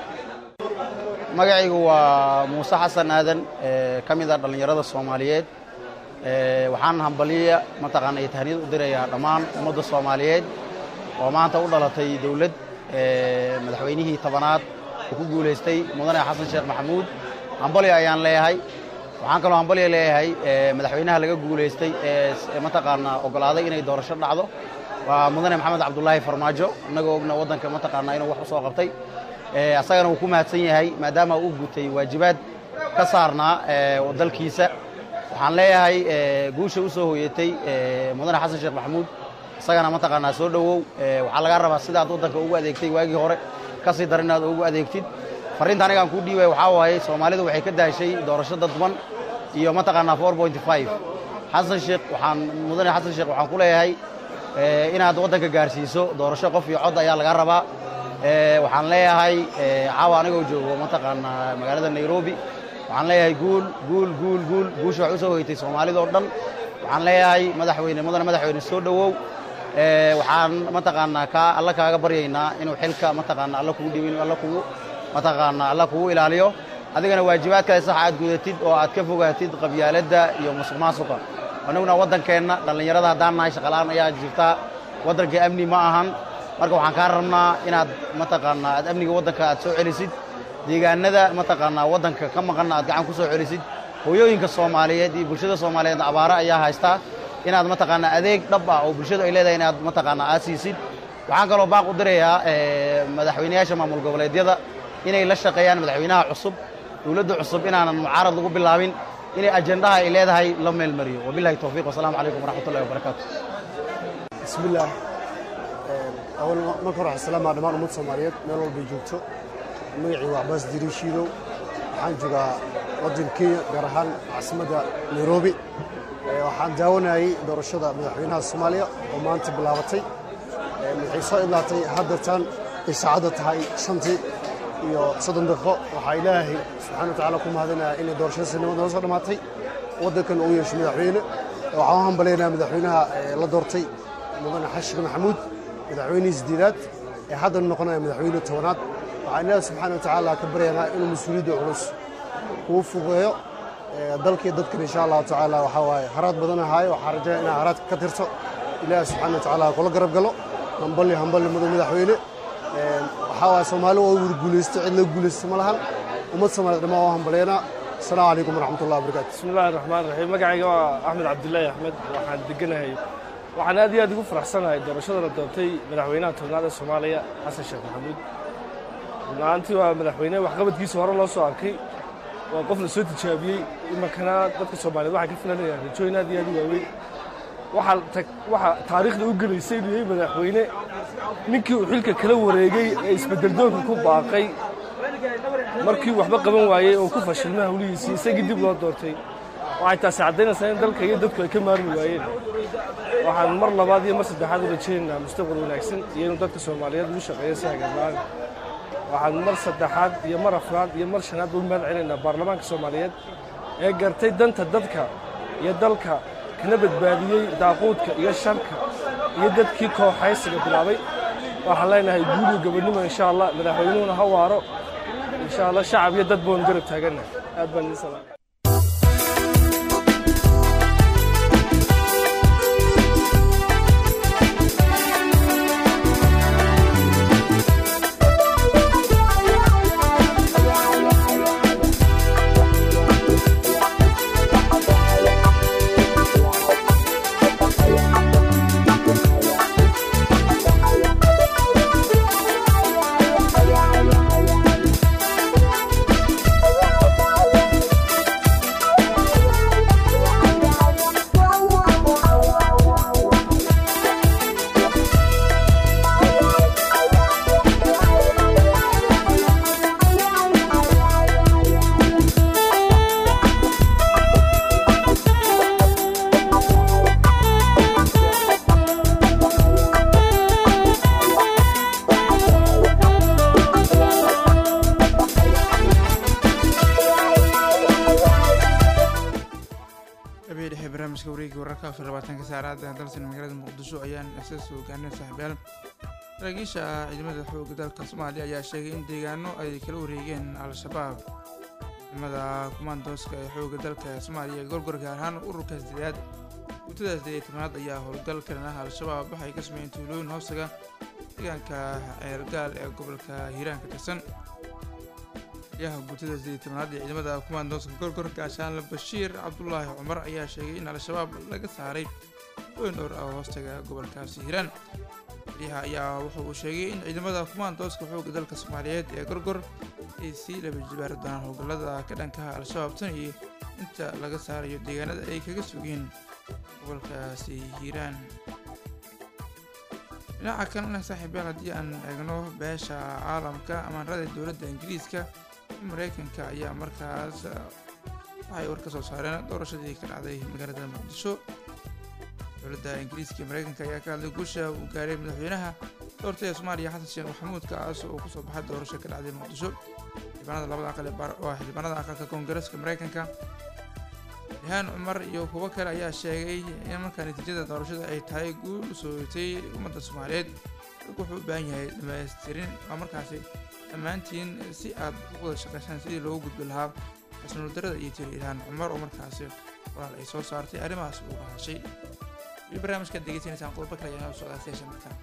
magacaygu waa muuse xasan aadan ka mid ah dhallinyarada soomaaliyeed waxaan hambalya mataqaana iyo tahniyad u dirayaa dhammaan ummadda soomaaliyeed oo maanta u dhalatay dowlad madaxweynihii tobanaad uu ku guulaystay mudane xasan sheekh maxamuud hambalyo ayaan leeyahay waxaan kaloo hambalyo leeyahay madaxweynaha laga guulaystay ee mataqaanaa oggolaaday inay doorasho dhacdo waa mudane maxamed cabdulaahi farmaajo innagoo ogna waddanka mataqaanaa inuu wax u soo qabtay asagana wuu ku mahadsan yahay maadaama uu gutay waajibaad ka saarnaa dalkiisa waxaan leeyahay guusha u soo hoyatay mudane xasan sheekh maxamuud isagana mataqaanaa soo dhowow waxaa laga rabaa sidaad waddanka ugu adeegtay waagii hore ka sii dar inaad ugu adeegtid farriinta anigaan kuu dhiibay waxaa waaye soomaalidu waxay ka daashay doorasho dadban iyo mataqaanaa four point five xasan sheekh waxaan mudane xasan sheekh waxaan ku leeyahay inaad waddanka gaarsiiso doorasho qof iyo cod ayaa laga rabaa waxaan leeyahay caawa anigoo joogo mataqaanaa magaalada nairobi waxaan leeyahay guul guul guul guul guusha wax u soo hoytay soomaalida oo dhan waxaan leeyahay madaxweyne mudane madaxweyne soo dhowow ee waxaan mataqaanaa kaa alla kaaga baryaynaa inuu xilka mataqaanaa alla kugu dhiibin alla kugu mataqaanaa alla kugu ilaaliyo adigana waajibaadkaada sax aad gudatid oo aad ka fogaatid qabyaaladda iyo musuq maasuqa annaguna waddankeenna dhallinyarada haddaan nahay shaqalaan ayaa jirtaa waddanka amni ma ahan marka waxaan kaa rabnaa inaad mataqaanaa aad amniga waddanka aad soo celisid deegaanada mataqaanaa waddanka ka maqanna aad gacan ku soo celisid hooyooyinka soomaaliyeed iyo bulshada soomaaliyeed abaaro ayaa haystaa inaad mataqaanaa adeeg dhab ah oo bulshadu ay leedahay inaad mataqaanaa aad siisid waxaan kaloo baaq u dirayaa ee, madaxweynayaasha maamul goboleedyada inay la shaqeeyaan madaxweynaha cusub dowladda cusub inaanan mucaarad lagu bilaabin inay ajendaha ay leedahay la meelmariyo wabilahi towfiiq wasalaamu calaykum waraxmatullahi wabarakaatu bismillaah awal marka hore waxaan salaamaa dhammaan ummadda soomaaliyeed meel walbay joogto magacii waa cabaas dirin shiidow waxaan joogaa waddanka kenya gaar ahaan caasimadda nairobi Ee, waxaan daawanayay doorashada madaxweynaha soomaaliya oo maanta bilaabatay Ee, waxay soo idlaatay haddatan ay saacadda tahay shantii iyo soddon daqiiqo waxaa ilaahay subxaana wa tacaala ku mahadinayaa inay doorashada sinimada noo soo dhammaatay waddankan uu yeesho madaxweyne waxaan u hambaleynayaa madaxweynaha ee, la doortay mudane xashik maxamuud madaxweynihii sideedaad ee haddana noqonaya madaxweyne tobanaad waxaan ilaahi subxaana wa tacaala ka baryaynaa inuu mas-uuliyadda culus kuu fugeeyo ee, dalkii dadkan insha allahu tacaala waxaa waaye haraad badan ahaayo waxaan rajayaa inaa haraadka ka tirto ilaahi subxaana wa tacaala kula garab galo hamballi hamballi mudan madaxweyne Ee, waxaa waaye soomaali waa wada guulaysta cid la guulaysta ma lahan ummad soomaaliyeed dhammaan waa hambaleynaa asalaamu calaykum waraxmatullahi wabarakaatu bismillahi raxmaan raxiim magacayga waa axmed cabdilaahi axmed waxaan deganahay waxaan aad iyo aad ugu faraxsanahay doorashada la doortay madaxweynaha tobnaad ee soomaaliya xasan sheekh maxamuud run-ahaantii waa madaxweyne waxqabadkiisa hore loo soo arkay waa qof la soo tijaabiyey imankana dadka soomaaliyeed waxay ka filanayaan rajooyin aad iyo aad u waaweyn waxaa tag- waxaa taariikhda u gelaysay inuu yahay madaxweyne ninkii uu xilka kala wareegay ee isbeddeldoonka ku baaqay markii waxba qaban waayey oo ku fashilmay hawlihiisii isagii dib loo doortay waxay taasi caddaynaysaa in dalka iyo dadku ay ka maarmi waayeen waxaan mar labaad iyo mar saddexaad u rajaynaynaa mustaqbal wanaagsan iyo inuu dadka soomaaliyeed ugu shaqeeyo si hagaaglaan waxaan mar saddexaad iyo mar afraad iyo mar shanaad u mahad celinaynaa baarlamaanka soomaaliyeed ee gartay danta dadka iyo dalka kana badbaadiyey daaquudka iyo sharka iyo dadkii kooxaysiga bilaabay waxaan leenahay guuliyo gabadhnimo insha allah madaxweynuhuna ha waaro insha allah shacab iyo dad boon garab taagannahay aad baan idin salaamay habeen dhexe barnaamijka wareegga wararka afar labaatanka saacada dalsan magaalada muqdisho ayaan isaas hogaanay saaxiibayaal saraakiisha ciidamada xoogga dalka soomaaliya ayaa sheegay in deegaano ay kala wareegeen al-shabaab ciidamada kumaandooska ee xoogga dalka soomaaliya ee gorgor gaar ahaan ururka sideedaad guutada sideed tobnaad ayaa howlgal kalan ah al-shabaab waxay ka sameeyeen tuulooyin hoostaga deegaanka ceergaal ee gobolka hiiraan ka tirsan yaha guutada sideed tobnaad ee ciidamada kumaandooska gorgor gaashaanle bashiir cabdulaahi cumar ayaa sheegay in al-shabaab laga saaray weyn dhowr ah oo hoostaga gobolkaasi hiiraan wariyaha ayaa wuxa uu sheegay in ciidamada kumaandooska xoogga dalka soomaaliyeed ee gorgor ay sii laba jibaari doonaan howlgallada ka dhankaha al-shabaab tan iyo inta laga saarayo deegaanada ay kaga sugeen gobolkaasi hiiraan dhinaca kalena saaxiibayaal haddii aan eegno beesha caalamka amaanrada dowladda ingiriiska mareykanka ayaa markaas waxay war ka soo saareen doorashadii ka dhacday magaalada muqdisho dowladda ingiriiska iyo mareykanka ayaa ka hadlay guusha uu gaaray madaxweynaha doortay ee soomaaliya xasan sheekh maxamuud kaas oo kusoo baxay doorasho ka dhacday muqdisho xildhibaanada labada aqal ee baar- waa xildhibaanada aqalka koongareeska mareykanka yahaan cumar iyo kuwo kale ayaa sheegay in markaa natiijada doorashada ay tahay guul u soo hoytay ummadda soomaaliyeed dalku wuxuu u baahan yahay dhamaystirin waa markaasi dhammaantiin si aad u wada shaqaysaan sidii loogu gudbi lahaa xasnuul darada iyo tiri ilhaan cumar oo markaasi walaal ay soo saartay arrimahaas uga hadashay iyo barnaamijkaad degeysanaysaan qodobo kale ayaa noo socdaa station markaa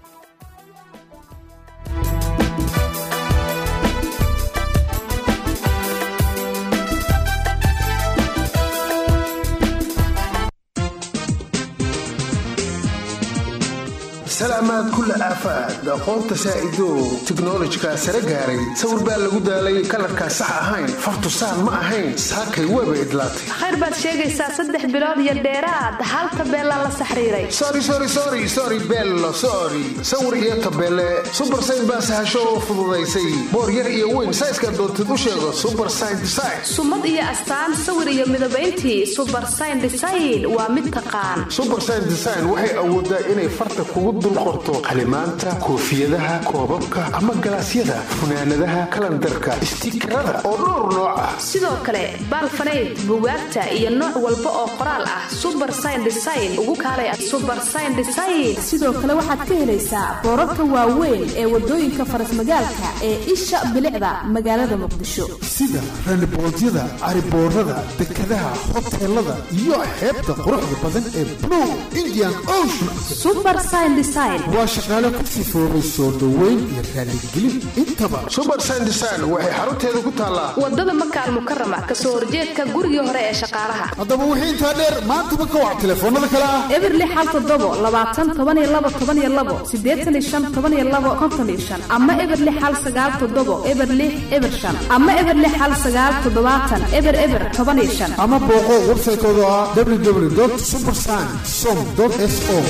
salaamaad kulla aafaad aqoonta saa'ido tiknolojika sare gaaray sawir baa lagu daalay kalarkaa sax ahayn fartusaan ma ahayn saakay weeba idlaatay khayr baad sheegaysaa saddex bilood iyo dheeraad hal tabeelaa la saxriiray sorry sorry sorry sorry bello sorry sawir iyo tabeele super sign baa sahasho oo fududaysay boor yar iyo weyn sayska doontid u sheego super sign design sumad iyo astaan sawir iyo midabayntii subar sayn design waa mid taqaan super sign design waxay awoodaa inay farta kugu dul qorto qalimaanta koofiyadaha koobabka ama galaasyada funaanadaha kalandarka istiikarada oo dhowr nooc ah sidoo kale baalfanayd bugaagta iyo nooc walba oo qoraal ah subar sayn design ugu kaalay subar sayn design sidoo kale waxaad ka helaysaa boorarka waaweyn ee wadooyinka farasmagaalka ee isha bilicda magaalada muqdisho sida randiboodyada cariboorada dekadaha hoteelada iyo xeebta quruxda badan ee blue indian ocean subar sayn design waa shaqaale ku sifoobay soo dhoweyn iyo raaligelin intaba subar sign design waxay xarunteeda ku taallaa wadada makaal mukarama kasoo horjeedka gurigii hore ee shaqaalaha haddaba wixii intaa dheer maantaba ka wac telefoonada kale ah eberli xal todobo labaatan toban iyo labo toban iyo labo sideetan iyo shan toban iyo labo konton iyo shan ama eberli xal sagaal todobo eberli eber shan ama eberli xal sagaal toddobaatan eber eber toban iyo shan ama booqo websaytooda ah www supersign som s o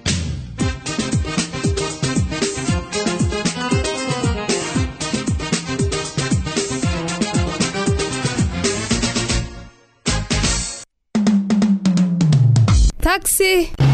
taxi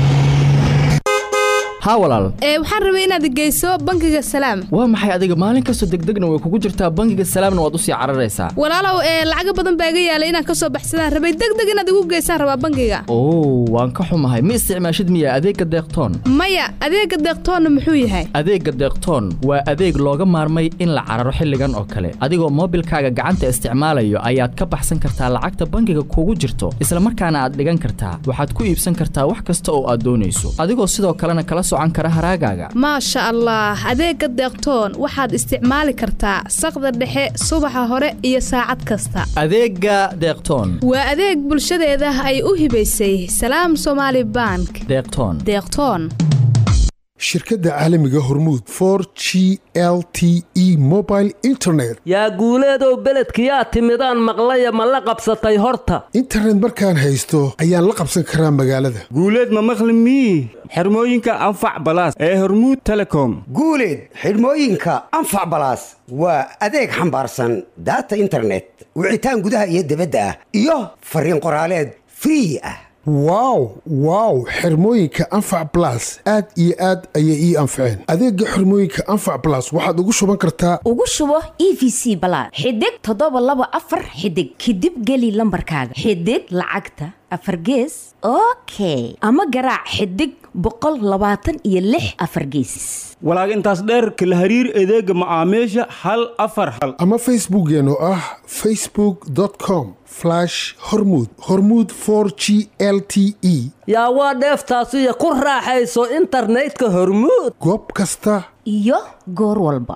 haa walaal ee waxaan rabay inaad geyso bangiga salaam waa maxay adiga maalin kastoo degdegna way kugu jirtaa bangiga salaamna waad usii cararaysaa walaalow ee lacaga badan baa iga yaalay inaan kasoo baxsadaan rabay degdeg inaad igu geysaan rabaa bangiga oo waan ka xumahay ma isticmaashid miya adeegga deeqtoon maya adeega deeqtoonna muxuu yahay adeegga deeqtoon waa adeeg looga maarmay in la cararo xilligan oo kale adigoo moobilkaaga gacanta isticmaalayo ayaad ka baxsan kartaa lacagta bangiga kugu jirto isla markaana aad dhigan kartaa waxaad ku iibsan kartaa wax kasta oo aad doonayso adigoo sidoo kalena kala socan kara haraagaaga maasha allah adeega deeqtoon waxaad isticmaali kartaa saqda dhexe subaxa hore iyo saacad kasta adeegga deeqtoon waa adeeg bulshadeeda ay u hibaysay salaam somaali bank deeqtoon deeqtoon shirkadda caalamiga hormuud for g l t e mobile internet yaa guuleedow beledkiyaa timidaan maqlaya ma la qabsatay horta internet markaan haysto ayaan la qabsan karaa magaalada guuleed ma maqli mii xirmooyinka anfac balaas ee hormuud telecom guuleed xidhmooyinka anfac balaas waa adeeg xambaarsan daata internet wicitaan gudaha iyo dibadda ah iyo fariin qoraaleed free ah wow wow xirmooyinka anfac blas aad iyo aad ayay ii anfaceen adeegga xirmooyinka anfac blas waxaad ugu shuban kartaa ugu shubo e v c balaad xidig toddoba laba afar xidig kadib geli lambarkaaga xidig lacagta afar gees okay ama garaac xidig boqol labaatan iyo lix afar geesis walaag intaas dheer kala hariir adeega macaamiisha hal afar hal ama facebookeen oo ah facebook com hormud hormud g l t e yaa waa dheeftaasiyo ku raaxayso internetka hormuud goob kasta iyo goor walba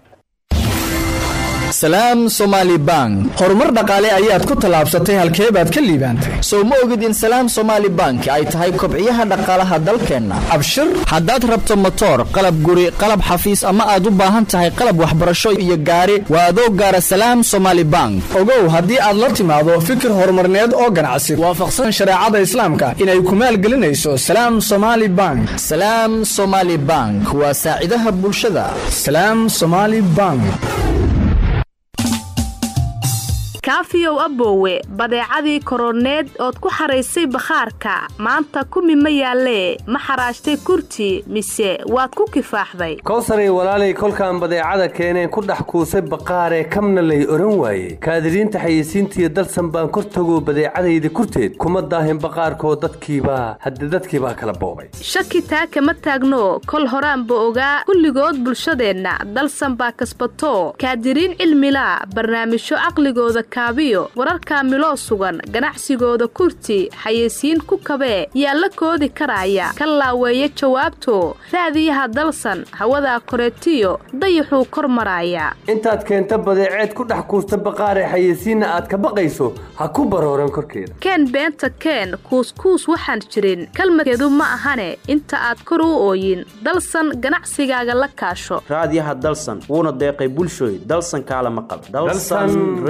salaam somaali bank horumar dhaqaale ayaad ku tallaabsatay halkee baad ka liibaantay sow ma ogid in salaam somaali bank ay tahay kobciyaha dhaqaalaha dalkeenna abshir haddaad rabto motoor qalab guri qalab xafiis ama aad u baahan tahay qalab waxbarasho iyo gaari waa adoo gaara salaam somaali bank ogow haddii aad la timaado fikir horumarneed oo ganacsi waafaqsan shareecada islaamka inay ku maalgelinayso salaam somaali bank salaam somaali bank waa saacidaha bulshada salaam somaali bank kaafiyow aboowe badeecadii koroneed ood ku xaraysay bakhaarka maanta kumi ma yaallee ma xaraashtay kurti mise waad ku kifaaxday kowsaray walaalay kolkaan badeecada keeneen ku dhex kuusay baqaaree kamna lay oran waaye kaadiriinta xayeysiintiiyo dalsan baan kor tagoo badeecadayda kurteed kuma daahin baqaarkoo dadkiibaa hadde dadkiibaa kala boobay shaki taa kama taagno kol horaanba ogaa kulligood bulshadeenna dalsan baa kasbato kaadiriin cilmilaa barnaamijyo caqligooda kaabiyo wararkaa miloo sugan ganacsigooda kurti xayeysiin ku kabee yaa la koodi karaya ka laaweeya jawaabto raadiyaha dalsan hawadaa koreetiyo dayaxuu kor maraaya intaad keenta badeeceed ku dhex kuusta baqaaree xayeysiinna aad ka baqayso ha ku barooran korkeeda keen beenta keen kuuskuus waxaan jirin kalmadkeedu ma ahane inta aad kor u ooyin dalsan ganacsigaaga la kaasho raadiyaha dalsan wuuna deeqay bulshooy dalsan kaalama qaba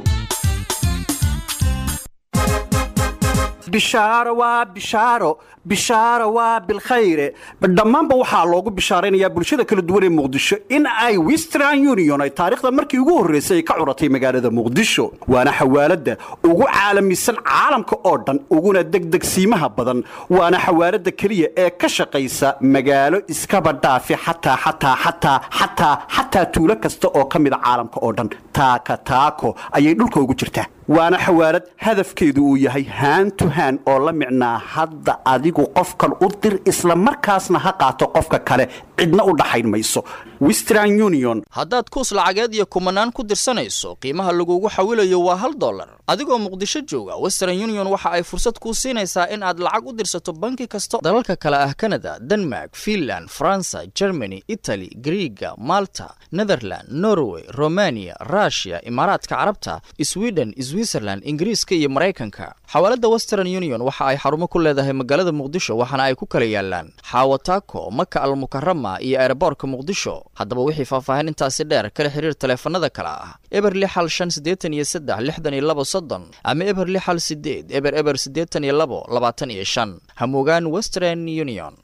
bishaaro waa bishaaro bishaaro waa bilkhayre dhammaanba waxaa loogu bishaaraynayaa bulshada kala duwan ee muqdisho in ay western union ay taariikhda markii ugu horraysay ay ka curatay magaalada muqdisho waana xawaaladda ugu caalamisan caalamka oo dhan uguna degdegsiimaha badan waana xawaaladda keliya ee ka shaqaysa magaalo iskaba dhaafi xataa xataa xataa xataa xataa tuulo kasta oo ka mida caalamka oo dhan taaka taako ayay dhulka ugu jirtaa waana xawaalad hadafkeedu uu yahay haan to haan oo la micnaa hadda adigu qofkan u dir isla markaasna ha qaato qofka kale cidna u dhaxayn mayso western union haddaad kuus lacageed iyo kumanaan ku dirsanayso qiimaha lagugu xawilayo waa hal dollar adigoo muqdisho jooga western union waxa ay fursad kuu siinaysaa in aad lacag u dirsato banki kasta dalalka kale ah kanada denmark finland faransa germany itali griiga malta netherland norway romania rushia imaaraadka carabta sweden switzerland ingiriiska iyo maraykanka xawaaladda western union waxa ay xarumo ku leedahay magaalada muqdisho waxaana ay ku kala yaalaan xaawataako maka almukarama iyo eeraboorka muqdisho haddaba wixii faahfaahin intaasi dheer kala xiriir taleefanada kale ah eber lixal shan siddeetan iyo saddex lixdan iyo labo soddon ama eber lixal sideed eber eber siddeetan iyo labo labaatan iyo shan hamugaan western union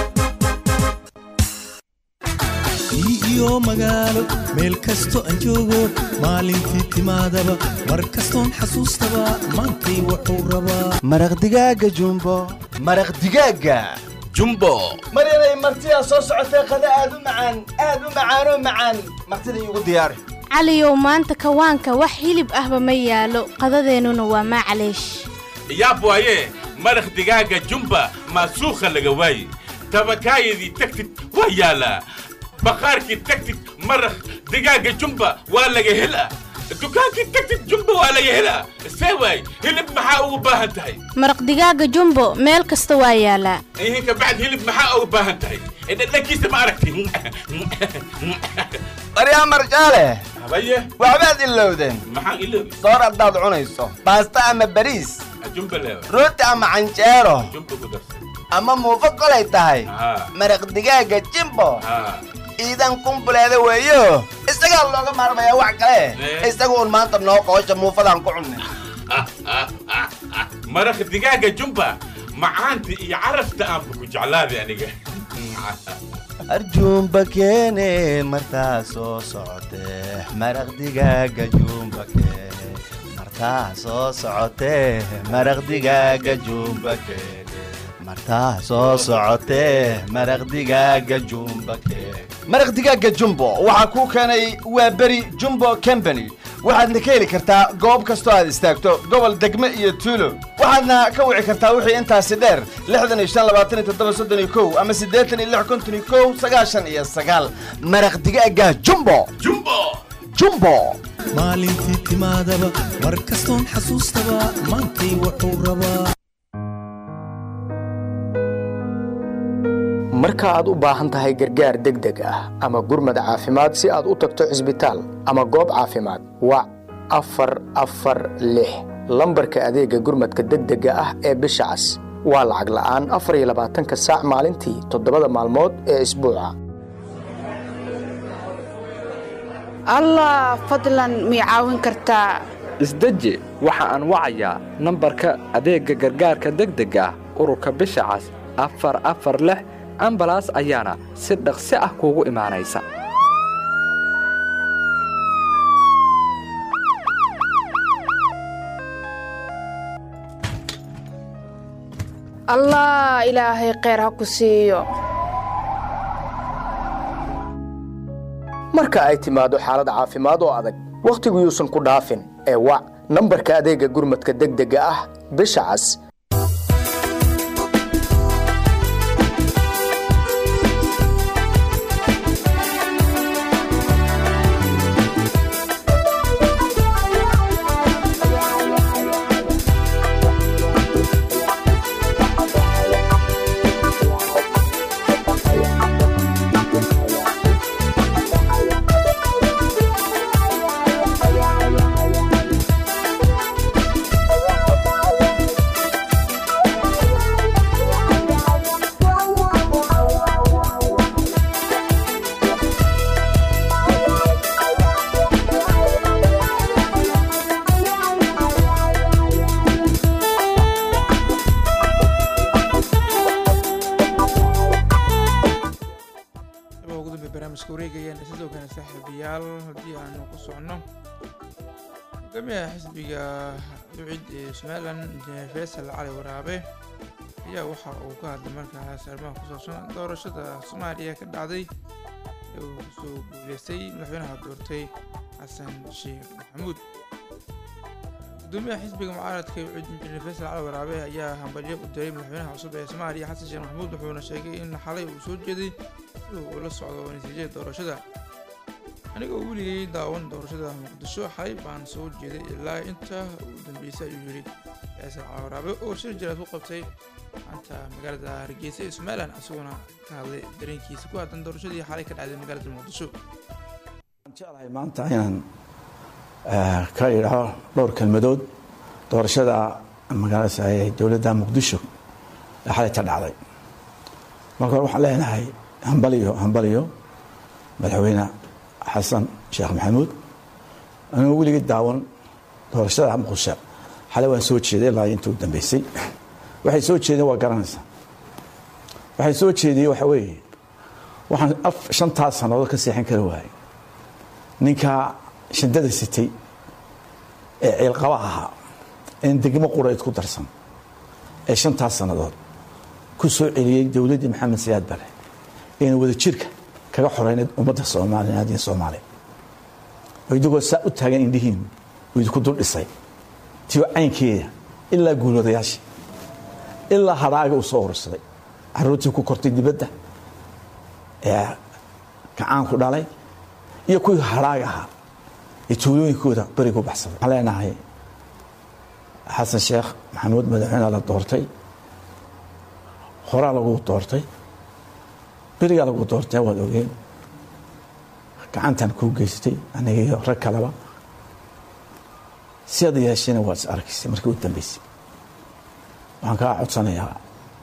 iyo magaalo meel kasto aan joogo maalintii timaadaba mar kastoon xasuustaba maantay wuxuu rabaa maraq digaaga jumbo maraq digaaga jumbo mar inay martidaa soo socotay qada aad u macaan aad u macaanoo macaan martida iigu diyaari caliyow maanta kawaanka wax hilib ahba ma yaalo qadadeennuna waa maclaysh yaab waaye maraq digaaga jumba maasuukha laga waaye tabakaayadii tagtid waa yaalaa bakhaarkii tagtid maraq digaaga jumba waa laga helaa dukaankii tagtid jumba waa laga helaa see waay hilib maxaa ugu baahan tahay maraq digaaga jumbo meel kasta waa yaalaa ihinka bacd hilib maxaa ugu baahan tahay dhadhankiisa ma aragti baryaa marjaale habaye waxbaad ilowdeen maxaan iloobi soor haddaad cunayso baasta ama bariis jumba leewa rooti ama canjeero jumba ku darsan ama muufo kolay tahay haa maraq digaaga jimbo haa iidan kumbuleeda weeyo isagaa looga maarmayaa wax kale isaga uun maanta noo qoosha muufadaan ku cunnay maraq digaaga jumba macaanta iyo carafta aanba ku jeclaaday aniga arjuumba keene martaa soo socotee maraq digaaga juumba keene martaa soo socotee maraq digaaga juumba keene martaa soo socotee maraq digaaga juumba keene maraq digaaga jumbo waxaa kuu keenay waa beri jumbo company waxaadna ka heli kartaa goob kastoo aad istaagto gobol degme iyo tuulo waxaadna ka wici kartaa wixii intaasi dheer lixdan iyo shan labaatan iyo toddoba soddon iyo kow ama siddeetan iyo lix konton iyo kow sagaashan iyo sagaal maraq digaaga jumbo jumbo jumbo maalintii timaadaba mar kastoon xasuustaba maantay wuxuu rabaa marka aad u baahan tahay gargaar degdeg ah ama gurmad caafimaad si aad u tagto cisbitaal ama goob caafimaad wac afar afar lix lambarka adeegga gurmadka degdega ah ee bisha cas waa lacag la'aan afar iyo labaatanka saac maalintii toddobada maalmood ee isbuuca allah fadlan mii caawin kartaa isdeji waxa aan wacayaa nambarka adeegga gargaarka degdega ah ururka bisha cas afar afar lix ambalaas ayaana si dhaqsi ah kuugu imaanaysa allah ilaahay kheyr ha ku siiyo marka ay timaado xaalad caafimaad oo adag wakhtigu yuusan ku dhaafin ee wac nambarka adeegga gurmadka degdega ah bisha cas qeybaha ugu dambe barnaamijka wareegayaan sidoo kale saaxiibayaal haddii aanu ku socono hogaamiyaha xisbiga ducid ee somalilan injineer faysal cali waraabe ayaa waxa uu ka hadlay markaas arrimaha ku saabsan doorashada soomaaliya ka dhacday ee uu kusoo guuleystay madaxweynaha doortay xasan sheekh maxamuud gudoomiyaha xisbiga mucaaradka ee ucid injineer faysal cali waraabe ayaa hambalyo u diray madaxweynaha cusub ee soomaaliya xasan sheekh maxamuud wuxuuna sheegay in xalay uu soo jeeday si uu ula socdo natiijada doorashada anigoo weligay daawan doorashada muqdisho xalay baan soo jeeday ilaa inta ugu dambeysay ayuu yidhi faysal cali waraabe oo shir jiraad ku qabtay maanta magaalada hargeysa ee somalilan isagoona ka hadlay dareenkiisa ku aadan doorashadii xalay ka dhacday magaalada muqdisho jeclahay maanta inaan eh, ka idhaho dhowr kelmadood doorashada magaalada ee dowladda muqdisho ee xalayta dhacday marka hore waxaan leenahay hambaliyo hambaliyo madaxweyne xasan sheekh maxamuud anuu weligii daawan doorashada muqdisho xalay waan soo jeeday ilaa intii u dambeysay waxay soo jeedeen waa garanaysaa waxay soo jeediyey waxa weeye waxaan af shantaas sannadood ka seexan kari waayay ninka shindada sitay ee ciilqaba ahaa een degmo qurayd ku darsan ee shantaas sannadood ku soo celiyey dowladdii maxamed siyaad bare eena wada jirka kaga xoreynay ummadda soomaaliyeed iyo soomaaliya oo idigoo saa u taagan indhihiin uu idinku dul dhisay tiyo caynkeeda ilaa guulwadayaashii ilaa hadhaaga uu soo urursaday caruurtii ku kortay dibadda ee gacaanku dhalay iyo kuwii hadhaaga ahaa ee tuulooyinkooda berigu baxsaday waxaan leenahay xasan sheekh maxamuud madaxweyne la doortay horaa lagu doortay berigaa lagu doortay waad ogeen gacantan kuu geystay aniga iyo rag kaleba si aad yeeshayna waad is arkaysay markii u dambeysay waxaan kaa codsanayaa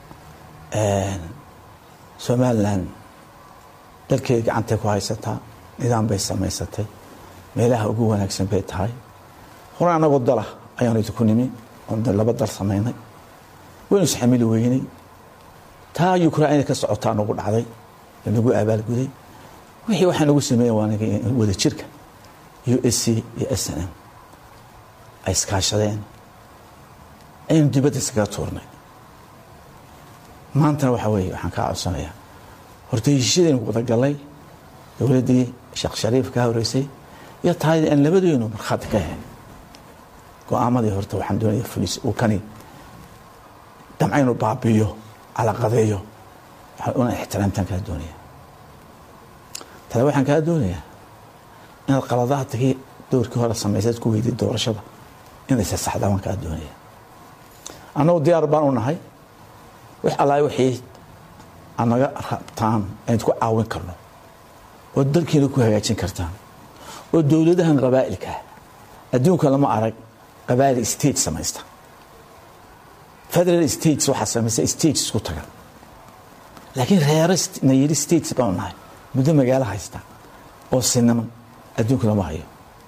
somalilan dalkeeda gacantay ku haysataa nidaam bay samaysatay meelaha ugu wanaagsan bay tahay hore anagoo dala ayaanu idinku nimi oon laba dal samaynay waynu isxamili weynay taa ukraina ka socotaa nagu dhacday nagu abaalguday wixii waxaa nagu sameeya waa wada jirka u s c iyo s n m ay iskaashadeen aynu dibadda iskaga tuurnay maantana waxaa weeye waxaan kaa codsanayaa horta heshiishadaynu wada gallay dowladdii sheekh shariif ka horeysay iyo taayadii aan labadeenu markhaati ka ahayn go-aamadii horta waxaan doonaya fulis uu kani damcaynu baabiyo calaqadeeyo una ixtiraamtaan kaa doonaya tale waxaan kaa doonayaa inaad qaladaadkii doorkii hore samaysaad ku weyday doorashada inaysa saxdaa waan kaa doonaya annagu diyaar baan u nahay wix allaay wixii aad naga rabtaan aynu ku caawin karno oo dalkiina ku hagaajin kartaan oo dowladahan qabaa'ilka adduunka lama arag qabaa'il state samaysta federal states waxaa samaysa states isku taga laakiin reero na yidhi states baanu nahay muddo magaalo haysta oo sinaman adduunka lama hayo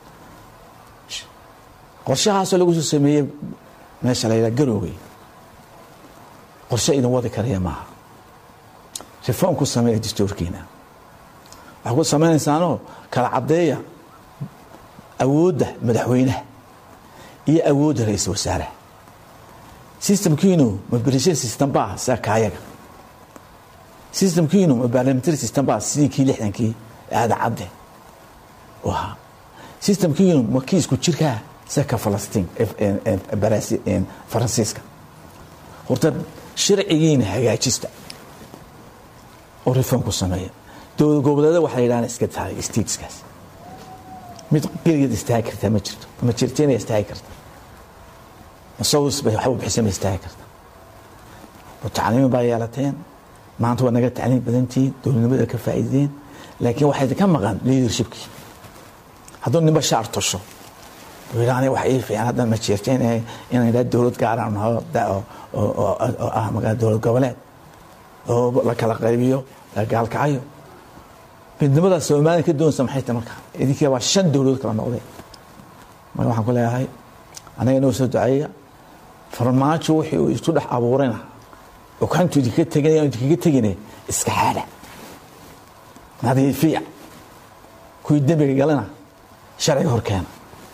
qorshahaasoo lagu soo sameeyey meesha la yidhaha garoowey qorshe idin wadi karaya maaha reform ku sameeya dastuurkiina waxaa ku samaynaysaanoo kala caddeeya awoodda madaxweynaha iyo awoodda ra-iisul wasaaraha systemkiinu ma berisha system baa sida kaayaga systemkiinu ma parliamentary system baa sidii kii lixdankii aada cadde u ahaa systemkiinu ma kii isku jirkaa sida ka falastiin faransiiska horta sharcigiina hagaajista oo reform ku sameeya dowlad goboleeda waxay yidhahdaan iska tahay stateskaas mid keligeed istaagi kartaa ma jirto ma jirtina istaagi karta masawis bay waxba bixisa ma istaagi karta tacliimi baa yeelateen maanta waa naga tacliim badantihiin dowladnimada ka faa'iideen laakiin waxaa ka maqan leadershipkii hadduu ninba shaar tosho wiilaani wax ii fiican haddan ma jeerteen inaan idhaa dowlad gaaraan naho oo ah magaa dowlad goboleed oo la kala qaybiyo la gaalkacayo midnimada soomaaliya ka doonaysa maxay tahay marka idinkii waa shan dowladood kala noqday marka waxaan ku leeyahay anaga noo soo duceeya farmaajo wixii uu isku dhex abuurayna okantu idinka teganaya idinkaga tegine iska xaada nadiifiya kuwii dembiga galana sharciga horkeena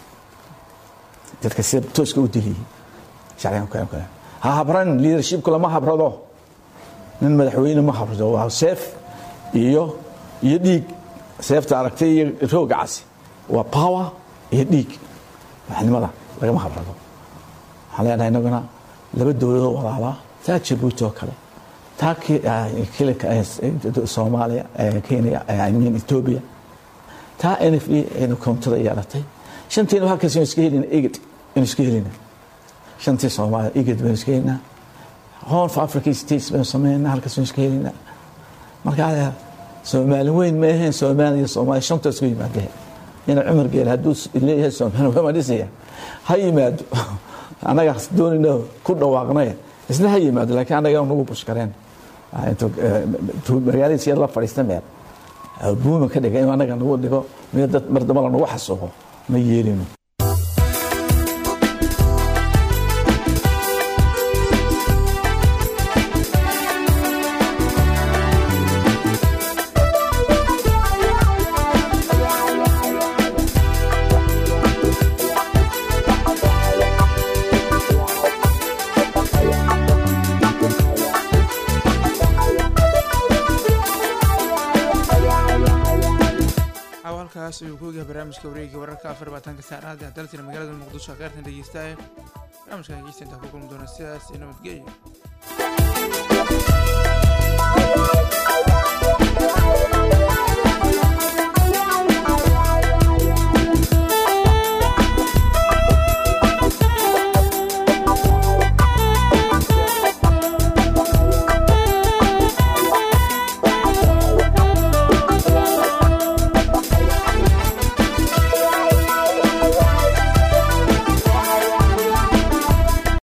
dadka sida tooska u diliyey sharciga horkeena ha habran leadershipku lama habrado nin madaxweyne ma habrado waa seef iyo iyo dhiig seefta aragtay iyo rooga casi waa power iyo dhiig madaxnimada lagama habrado waxaan leenahay inaguna laba dowladoo walaalaa taa jabuuti oo kale taa soomaaliya kenya etoobiya taa n f e aynu koontada yeelatay shantiina halkaas aynu iska helina eged aynu iska helina shantii soomaaliya eged baynu iska helina horn of africa states baynu sameynaa halkaas aynu iska helina markaa soomaali weyn ma aheen soomaaliya iyo soomaaliya shanta isku yimaadeen ina cumar geel hadduu leeyahay soomaali waa dhisaya ha yimaado annaga doonayna ku dhawaaqnay isna ha yimaado laakiin annaga nagu bushkareen magaaladiis yar la fadhiista meel buuma ka dhiga inuu annaga nagu dhigo mid dad mar damba lanagu xasuuqo ma yeelino halkaas ayuu ku egahay barnaamijka wareegga wararka afar labaatanka saacadaad ee daltina magaalada muqdisho kheyrtan dhegeystaaya barnaamijkan dhegeysta intaa ku kulmi doona sidaas iyo nabadgelyo